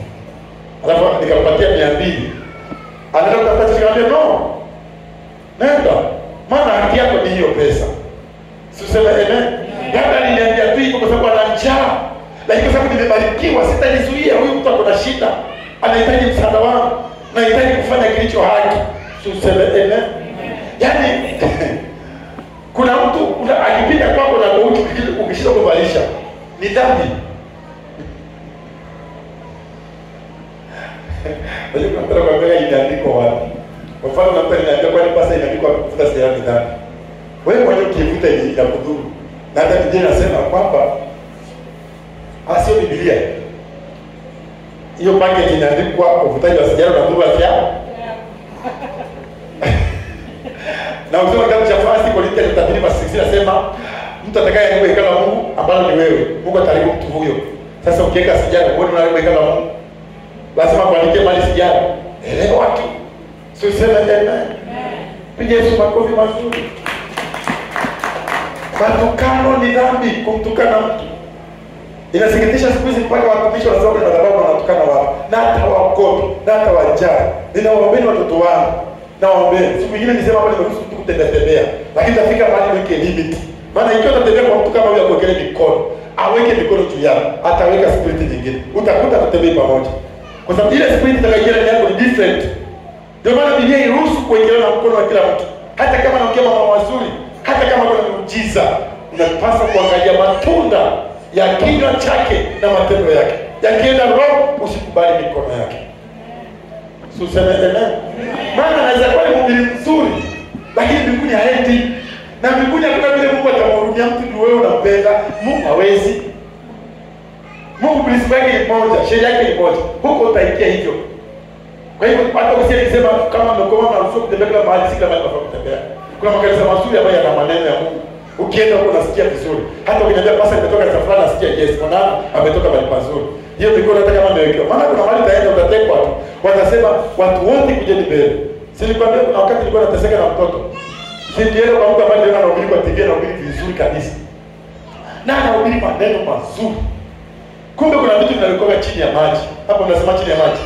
alafu nikampatia mia mbili anaenda kutafuta nikamwambia no nenda maana haki yako ni hiyo pesa siseme amen labda aliniambia tu hivyo kwa sababu ana njaa lakini kwa sababu nimebarikiwa sitalizuia huyu mtu ako na shida anahitaji msaada wangu nahitaji kufanya kilicho haki tuseme amen yaani kuna mtu una- akipita kwako na gouti ukishinda kumvalisha ni dhambi Unajua kuna mtu anakuambia inaandikwa wapi? Kwa mfano kuna mtu ananiambia kwani pasa inaandikwa wapi kuvuta sigara ni dhambi. Wewe mwenyewe ukivuta ni inakudhuru. Na hata Biblia inasema kwamba ah, sio Biblia. Hiyo packet inaandikwa uvutaji wa sigara unadhuru afya yako. Na ukisoma kitabu cha First Corinthians chapter 3 verse 6 inasema mtu atakayeharibu hekalu la Mungu ambalo ni wewe, Mungu ataharibu mtu huyo. Sasa ukiweka sigara, wewe unaharibu hekalu la Mungu lazima kuandikia mali sijara elewa tu siseme amen piga yesu makofi mazuri matukano ni dhambi kumtukana mtu inasikitisha siku hizi mpaka watumishi wanasema kwenye madhabahu wanatukana watu na hata wakopi na hata wajari ninawaombeni watoto wangu nawaombeni siku ingine nisema hapa nimeruhusu mtu kutembea tembea lakini tafika mahali weke limit maana ikiwa utatembea kwa mtu kama huyo akuwekelee mikono aweke mikono juu yako ataweka spiriti nyingine utakuta tutembei pamoja kwa sababu ile spirit itakayoingia ndani yako ni different. Ndio maana Biblia iruhusu kuingiliana na mkono wa kila mtu, hata kama anaongea mambo mazuri, hata kama kuna muujiza, unapaswa kuangalia matunda ya kinywa chake na matendo yake. Yakienda roho, usikubali mikono yake. Si useme amen? Maana anaweza kuwa ni mhubiri mzuri, lakini mbinguni haendi na mbinguni hakuna vile Mungu atamhurumia mtu juu wewe unampenda. Mungu hawezi Mungu principle yake ni moja, sheria yake ni moja. Huko utaingia hivyo. Kwa hivyo hata usiye nisema kama mmekoma mnaruhusiwa kutembea kila mahali, si kila mahali tunafaa kutembea. Kuna makanisa mazuri ambayo yana maneno ya Mungu. Ukienda huko unasikia vizuri. Hata ukiniambia pasa nimetoka kanisa fulani nasikia yes, mwanangu ametoka mahali pazuri. Hiyo mikono hata kama imewekewa. Maana kuna mahali utaenda utatekwa tu. Watasema watu wote kujeni mbele. Si nilikwambia kuna wakati nilikuwa nateseka na mtoto. Si nilienda kwa mtu ambaye niliona anahubiri kwa TV anahubiri vizuri kabisa. Na anahubiri maneno mazuri kumbe kuna vitu vinavyokuwa chini ya maji hapo unasema chini ya maji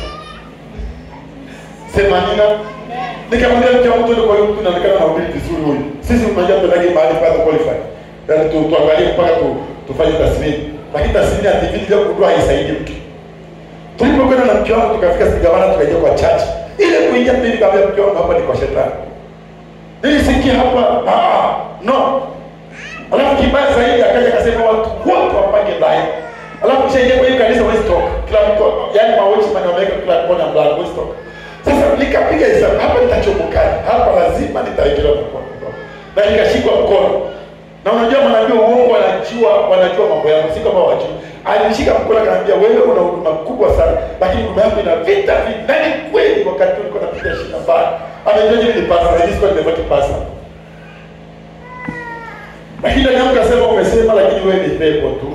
sema nina nikamwambia mke wangu tuende kwa huyo mtu inaonekana anahubiri vizuri huyu sisi unajua tunataka mahali pale qualify yaani tu tuangalie mpaka tu tufanye tathmini lakini tathmini ya TV ndio kujua haisaidii mtu tulipokwenda na mke wangu tukafika Sigawana tukaingia kwa church ile kuingia pili nikamwambia mke wangu hapa ni kwa shetani nilisikia hapa ah no alafu kibaya zaidi akaja akasema watu wote wapange line alafu kisha ingia kwa hiyo kanisa huwezi toka kila mtu yani mawochi mani wameweka kila kona mlango huwezi toka sasa nikapiga hesabu hapa nitachomokaje hapa lazima nitaekelewa mkono na nikashikwa mkono na unajua manabii uongo wanajua wanajua mambo yangu si kama wajui alinishika mkono akaniambia wewe una huduma kubwa sana lakini huduma yako ina vita vingi na ni kweli wakati ulikuwa napiga shina mbaya amejua jini ni pasa na nisikuwa nimebaki pasa lakini ndani yangu kasema umesema lakini wewe ni pepo tu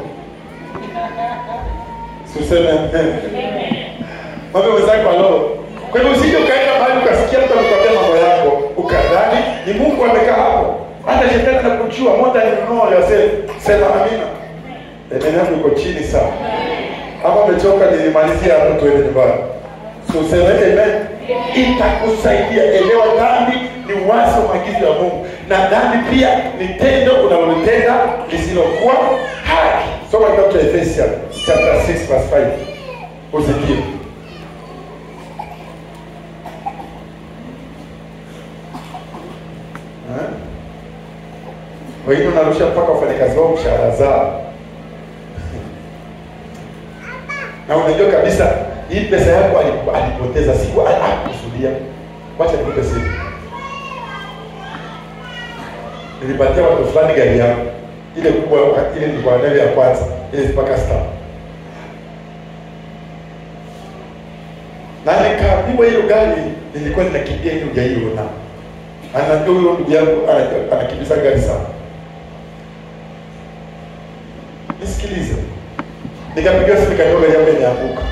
Suseme Mwambie mwenzako halo. Kwa hivyo usije ukaenda mahali ukasikia mtu amekwambia mambo yako, ukadhani ni Mungu amekaa hapo. Hata shetani anakujua more than you know yourself. Sema amina. Amen yangu iko chini sana. Kama umechoka nilimalizia hapo tuende nyumbani. So useme amen. Itakusaidia. Elewa dhambi ni wazo maagizo ya Mungu. Na dhambi pia ni tendo unalolitenda lisilokuwa haki. Soma kitabu cha Ephesians chapter 6 verse 5. Usikie. Eh? Wengine unarusha mpaka wafanyakazi wao mshahara zao. Na unajua kabisa hii pesa yako alipo- alipoteza siku hakukusudia. Wacha nikupe siri. Nilipatia watu fulani gari yangu ile kubwa ile nilikuwa nayo ya kwanza ile mpaka star na nikaambiwa hiyo gari nilikuwa ninakimbia hiyo hujaiona anajua huyo ndugu yangu ana- anakimbiza gari sana nisikilize nikapiga simu nikajua gari yangu imeanguka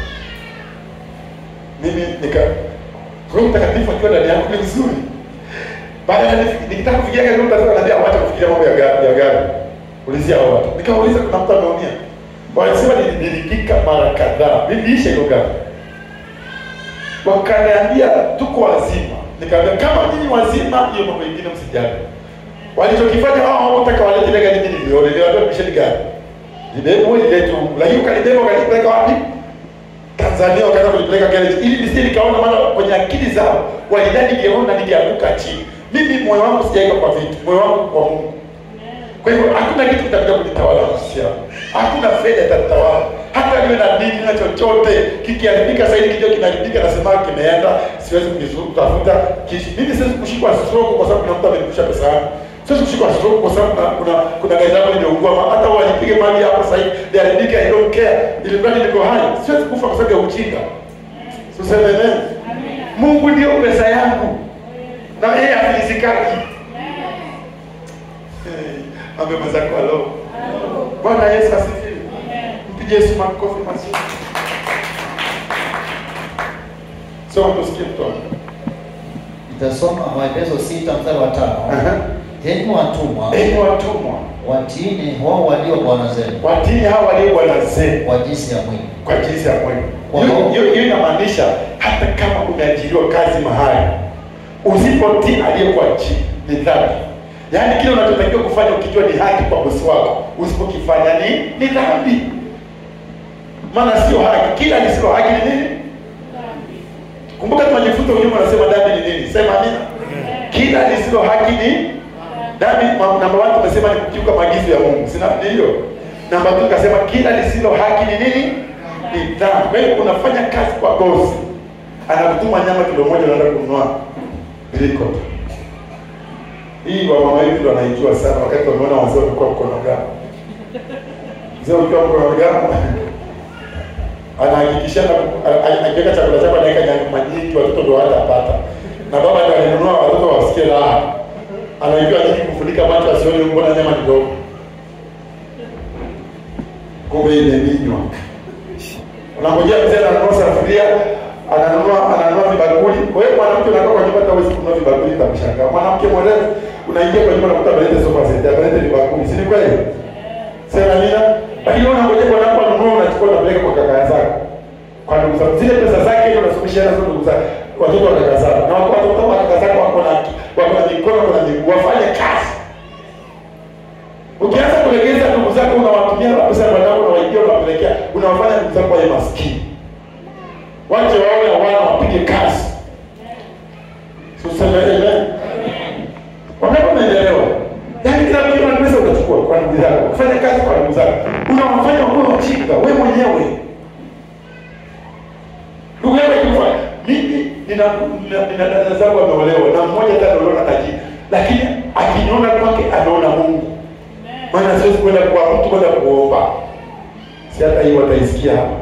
mimi nika Roho Mtakatifu akiwa ndani yangu ni vizuri baada ya nif- nikitaka kufikiria gari Roho Mtakatifu ananiambia wacha kufikiria mambo ya gari ya gari ulizia hao watu nikauliza kuna mtu ameumia wanasema nili- nilipika mara kadhaa niliisha hiyo gari wakaniambia tuko wazima. Nikaambia kama nyinyi wazima, hiyo mambo mengine msijali. Walichokifanya wao hawataka walete ile gari mimi niliona, niliwaambia misheni gari libebwe liletwe huku, lakini ukalibeba ukalipeleka wapi? Tanzania wakaanza kulipeleka garage ili nisije nikaona, maana kwenye akili zao walidhani ningeona ningeanguka chini. Mimi moyo wangu sijaweka kwa vitu, moyo wangu kwa Mungu. Kwa hivyo hakuna kitu kitakuja kunitawala mahusiano, hakuna fedha itatawala, hata niwe na dini na chochote kikiharibika, sasa hivi kidogo kinaharibika, nasema kimeenda, siwezi kutafuta kishi. Mimi siwezi kushikwa stroke kwa sababu kuna mtu amenirusha pesa yangu, siwezi kushikwa stroke kwa sababu kuna kuna, kuna gari yangu limeungua, Ma- hata wanipige mali hapa sasa hivi liharibike, I don't care, ili mradi niko hai, siwezi kufa kwa sababu ya ujinga. Tuseme amen. Mungu ndio pesa yangu na yeye afilisikaji. Hey, ame mwenzako alo. Bwana Yesu asifiwe. Mpige Yesu makofi mazuri. Soma tusikie mtoto. Nitasoma Waefeso sita mstari wa tano. Aha. Enyi watumwa, Enyi watumwa, watiini wao walio bwana zenu watii hawa walio bwana zenu kwa jinsi ya mwili, kwa jinsi ya mwili. Kwa Hiyo- roho. Hiyo hiyo inamaanisha hata kama umeajiriwa kazi mahali, usipotii aliyekuwa chini ni dhambi. Yaani kile unachotakiwa kufanya ukijua ni haki kwa bosi wako, usipokifanya ni ni dhambi. Maana sio haki, kila lisilo haki ni nini? Kumbuka tunajifunza unyuma, anasema dhambi ni nini? Sema amina. Kila lisilo haki ni dhambi. Ma- Namba one tumesema ni kukiuka maagizo ya Mungu, sina ni hiyo. Namba two tukasema kila lisilo haki ni nini? Ni dhambi. Kwa hiyo unafanya kazi kwa bosi, anakutuma nyama kilo moja, unaenda kununua liko hii wa mama hivi ndo anaijua sana, wakati wameona wazee wamekuwa mkono gani. Mzee ukiwa mkono gani anahakikisha na- a- a- akiweka chakula chako anaweka nyama nyingi, watoto ndo hatapata, na baba ndo alinunua watoto wasikie raha, anaijua nyingi kufunika macho asione mbona nyama ni ndogo, kumbe imeminywa. Unangojea mzee ananunua sufuria, ananunua ananunua vibakuli. Kwa hiyo mwanamke unakaa kwa nyumba hata huwezi kununua vibakuli, utamshangaa. Mwanamke mwerevu unaingia kwa nyumba unakuta ameleta sofa set, ameleta vibakuli, si ni kweli? Sema nina. Lakini wewe unangojea kwa nako anunua unachukua unapeleka kwa kaka zako. Kwa ndugu zako. Zile pesa zake ndio unasomesha nazo ndugu zako. Watoto wa kaka zako. Na watoto wa kaka zako wako na wako na mikono wako na miguu. Wafanye kazi. Ukianza kulegeza ndugu zako unawatumia pesa ya wanao unawaibia unawapelekea unawafanya ndugu zako wawe maskini. Wache waone wana wapige kazi. Tuseme amen. Wangapi umeelewa? Yaani kila mtu ana pesa utachukua kwa ndugu zako. Kufanya kazi kwa ndugu zako. Unawafanya wakuwe wajinga wewe mwenyewe. Ndugu yangu akifa, mimi nina nina- nina dada zangu wameolewa na mmoja hata ameolewa na tajiri. Lakini akiniona kwake anaona Mungu. Maana siwezi kwenda kwa mtu kwenda kuomba. Si hata hiyo wataisikia hapa.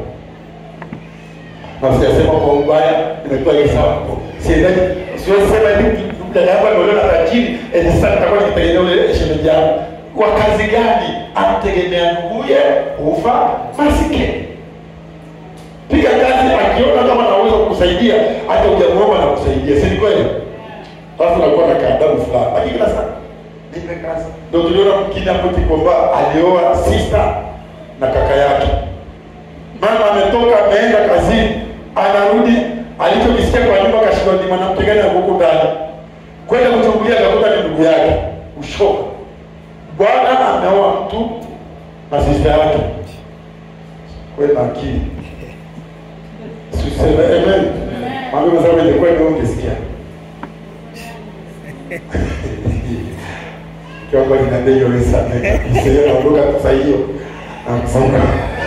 Na sijasema kwa ubaya, nimetoa hiyo sawa. Siendaje, siwezi sema hivi dada yangu ameolewa na tajiri, eh sasa nitakuwa nikitegemea ule shemeji yangu. Kwa kazi gani? Amtegemea nduguye ufa masikini. Piga kazi, akiona kama anaweza kukusaidia, hata hujamuomba na kusaidia, si ni kweli? Alafu nakuwa na kaadabu fulani, lakini kila saa nipe kazi. Ndio tuliona mwingine hapo Kikomba alioa sister na kaka yake. Mama ametoka ameenda kazini, anarudi alichokisikia kwa nyumba, kashindwa ni mwanamke gani huko ndani, kwenda kuchungulia, akakuta ni ndugu yake. Ushoka, bwana ameoa mtu na sister yake. Wewe na akili Tuseme amen. Mwambie mwenzako ingekuwa ndio ungesikia. Kiomba kinaambia hiyo ni sana. Sio naondoka sasa hiyo. Nakufunga.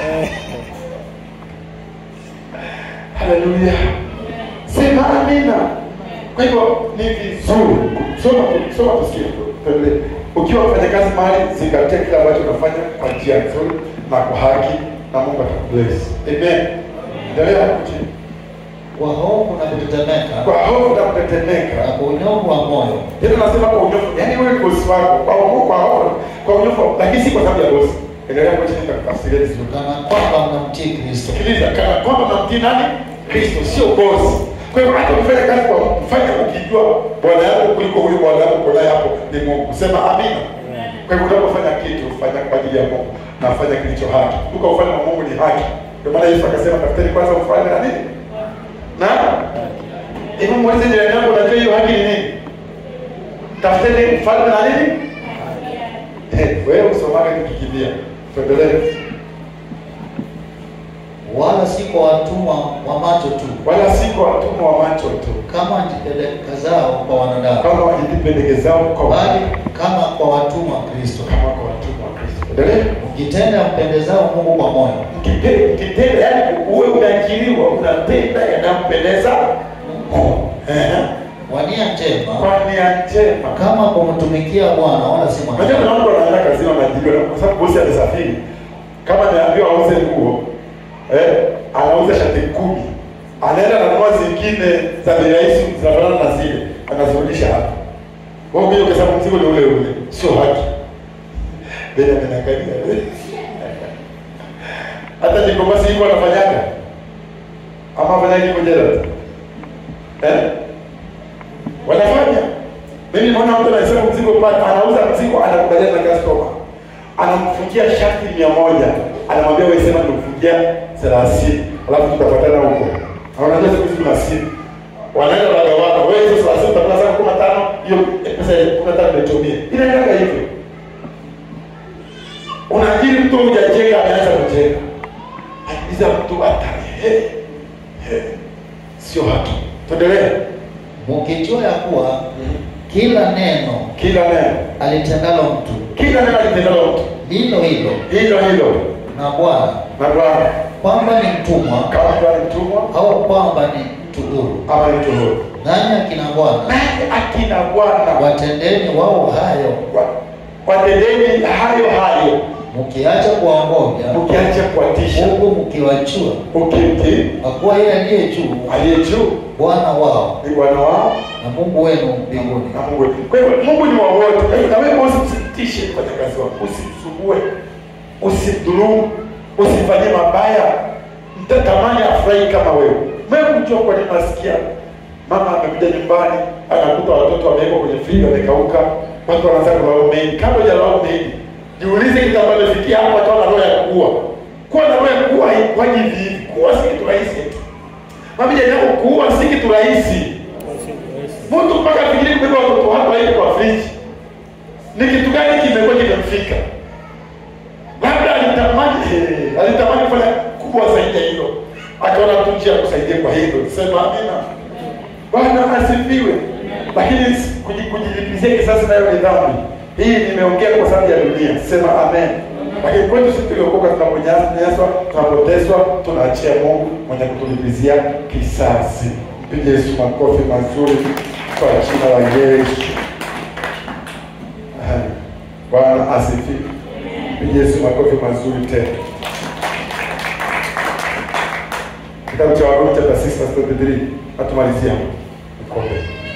Haleluya. Sema amina. Kwa hivyo ni vizuri soma soma tusikie. Tuendelee. Ukiwa mfanya kazi mahali zingatia kile ambacho unafanya kwa njia nzuri na kwa haki na Mungu atakubless. Amen. Endelea hapo chini. kwa hofu na kutetemeka Kwa hofu na kutetemeka. na kwa unyofu wa moyo Tena nasema kwa unyofu. Yaani wewe ni bosi wako kwa hofu kwa hofu kwa unyofu lakini si kwa sababu ya bosi. Endelea hapo chini nitakutafsiria vizuri. kana kwamba mnamtii Kristo. Sikiliza, kana kwamba unamtii nani? Kristo, sio bosi. Kwa hivyo hata ukifanya kazi kwa mtu, fanya ukijua bwana yako kuliko huyu bwana yako uko naye hapo ni Mungu. Sema amina. Kwa hivyo unapofanya kitu, fanya kwa ajili ya Mungu na fanya kilicho haki. Kumbuka ufalme wa Mungu ni haki. Ndio maana Yesu akasema tafuteni kwanza ufalme na nini? Na Hebu muulize jirani yako, unajua hiyo haki ni nini? Tafuteni ufalme na nini? Eh, wewe usomaga kikikimbia. Tuendelee. wala si kwa watumwa wa macho tu, Wala si kwa watumwa wa macho tu, kama wajipendekazao kwa wanadamu, kama wajipendezao kwa bali kama kwa watumwa wa Kristo, kama kwa watumwa wa Kristo. Endelee. mkitenda mpendezao Mungu kwa moyo, Mkite- Mkitenda, yani uwe umeajiriwa unapenda yanampendeza Mungu. Ehe. kwa nia njema, Kwa nia njema. kama kumtumikia Bwana, wala si Unajua mwanadamu. kuna mtu anaenda kazini anaajiriwa kwa sababu bosi amesafiri. Kama ameambiwa auze nguo, eh, anauza shati kumi. Anaenda ananunua zingine za bei rahisi zinafanana na zile, anazirudisha hapa. Wewe ukija ukisema mzigo ni ule ule, sio haki. Bena amenangalia. Hata jikombasi hiko anafanyaga. Ama afanya hivyo jela. Eh? Wanafanya. Mimi naona mtu anasema mzigo pale, anauza mzigo, anakubaliana na customer, anamfungia shati mia moja, anamwambia wewe sema nikufungia thelathini, alafu tutapatana huko. Na Unajua siku hizi kuna simu, wanaenda wanagawana, wewe hizo thelathini utakula zako kumi na tano, hiyo pesa ya kumi na tano nitumie. Inaendaga hivyo. Unaajiri mtu hujajenga, ameanza kujenga, akiuliza mtu atari, he, he, sio haki. Tuendelee. mkijua ya kuwa kila neno Kila neno, alitendalo mtu kila neno litendalo mtu lilo hilo hilo hilo na Bwana, na Bwana kwamba ni mtumwa kama mtu ni mtumwa au kwamba ni mtu huru, ama ni mtu huru. nanyi akina Bwana Naye akina Bwana watendeni wao hayo, wa- watendeni hayo hayo, mkiacha kuwaongoja ukiacha kuwatisha, huku mkiwachua, ukimtii kwa kuwa yeye aliye juu aliye juu Bwana wao ni Bwana wao na Mungu wenu mbinguni. na Mungu. wetu. Kwa hivyo Mungu ni wa wote. Kwa hivyo na wewe usimtishe kufanya kazi wako, usimsumbue, usimdhulumu, usifanyie mabaya. Mtatamani afurahi kama wewe. Wewe kujua kwa nini nasikia mama amekuja nyumbani anakuta watoto wamewekwa kwenye friji wamekauka, watu wanaanza kulaumu mengi. Kabla hujalaumu mengi, jiulize kitu ambacho imefikia hapo, watu wana roho ya kuua. Kuwa na roho ya kuua haikwaji hivi hivi. Kuua si kitu rahisi eti. Mabija yako kuua si kitu rahisi. Mtu mpaka afikiri kubeba watoto wako aende kwa friji. Ni kitu gani kimekuwa kimemfika? Labda alitamani eh, alitamani kufanya kubwa zaidi ya hilo, akaona tu njia ya kusaidia kwa hilo. Sema amina. Bwana asifiwe. Lakini kuji- kujilipizia kisasi nayo ni dhambi. Hii nimeongea kwa sababu ya dunia. Sema amen. Lakini kwetu sisi tuliokoka, tunaponyanyaswa, tunapotezwa, tunaachia Mungu mwenye kutulipizia kisasi. Mpige Yesu makofi mazuri kwa jina la Yesu. Amen. Bwana asifiwe. Mpige Yesu makofi mazuri tena. Kitabu cha Warumi chapter 6 verse 23. Natumalizia hapo. Nikombe.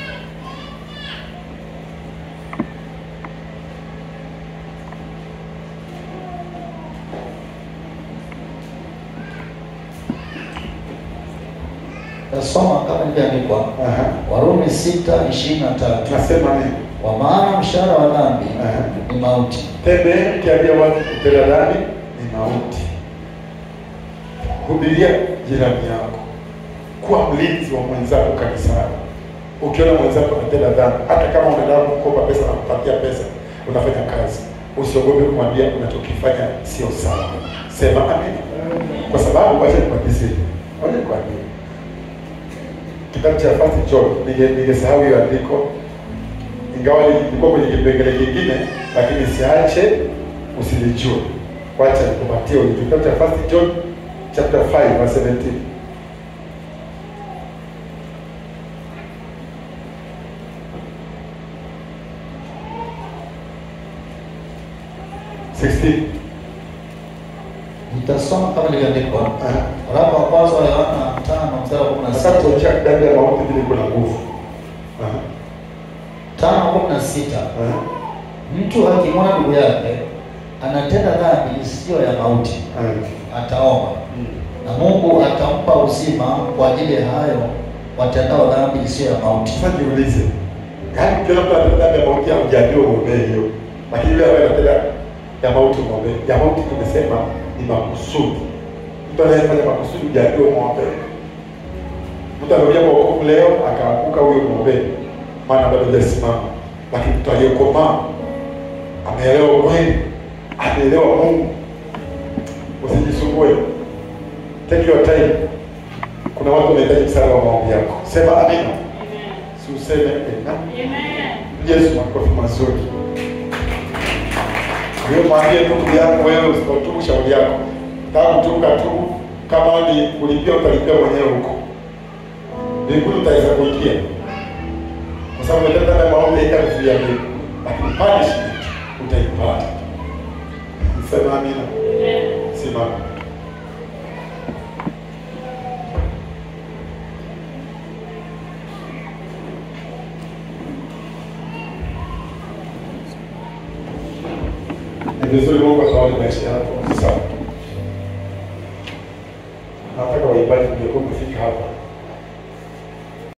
Tasoma kama ilivyoandikwa Aha. Warumi sita ishirini na tatu Tunasema nini? kwa maana mshahara wa dhambi Aha. ni mauti, Tembeeni mkiambia watu kutenda dhambi ni mauti. Hubiria jirani yako, kuwa mlinzi wa mwenzako kanisani. Ukiona mwenzako anatenda dhambi, hata kama unataka kukopa pesa na kupatia pesa, unafanya kazi, usiogope kumwambia unachokifanya sio sawa. Sema amina, kwa sababu wacha nikwambie, wacha nikwambie kitabu cha First John, ninge- ningesahau hiyo andiko ingawa ilikuwa kwenye kipengele kingine, lakini siache usilijue. Wacha nikupatie ulijue. Kitabu cha First John chapter 5 verse 17. Sixteen. nitasoma kama ilivyoandikwa Aha. waraka wa kwanza wa Yohana tano mstari wa kumi na Sasa sita tuonyesha dhambi ya mauti vile iko na nguvu. Aha. tano kumi na sita Aha. mtu akimwona ndugu yake anatenda dhambi isiyo ya mauti Aha. ataomba Mm. na Mungu atampa uzima kwa ajili ya hayo watendao dhambi isiyo ya mauti. Sasa jiulize, yaani ukiona mtu anatenda dhambi ya mauti haujaambiwa uombee hiyo, lakini yule ambaye anatenda ya mauti uombee. Ya mauti tumesema ni makusudi. Mtu anayefanya makusudi hujaambiwa umwombee. Mtu amekuja kwa wokovu leo akaanguka, huyo mwombeni, maana bado hajasimama. Lakini mtu aliyekomaa ameelewa kweli, ameelewa Mungu, usijisumbue, take your time. Kuna watu wanahitaji msaada wa maombi yako. Sema amina, si useme amina. Yesu makofi mazuri. Hiyo mwambie ndugu yako, wewe usipotubu shauri yako. Kama kutubu katubu, kama ni kulipia utalipia mwenyewe huko. Mbinguni utaweza kuingia. Kwa sababu umetenda na maombi haitakuzuia mbingu. Lakini punishment utaipata. Sema amina. Simama. Ni vizuri Mungu atawale maisha yako. Sawa.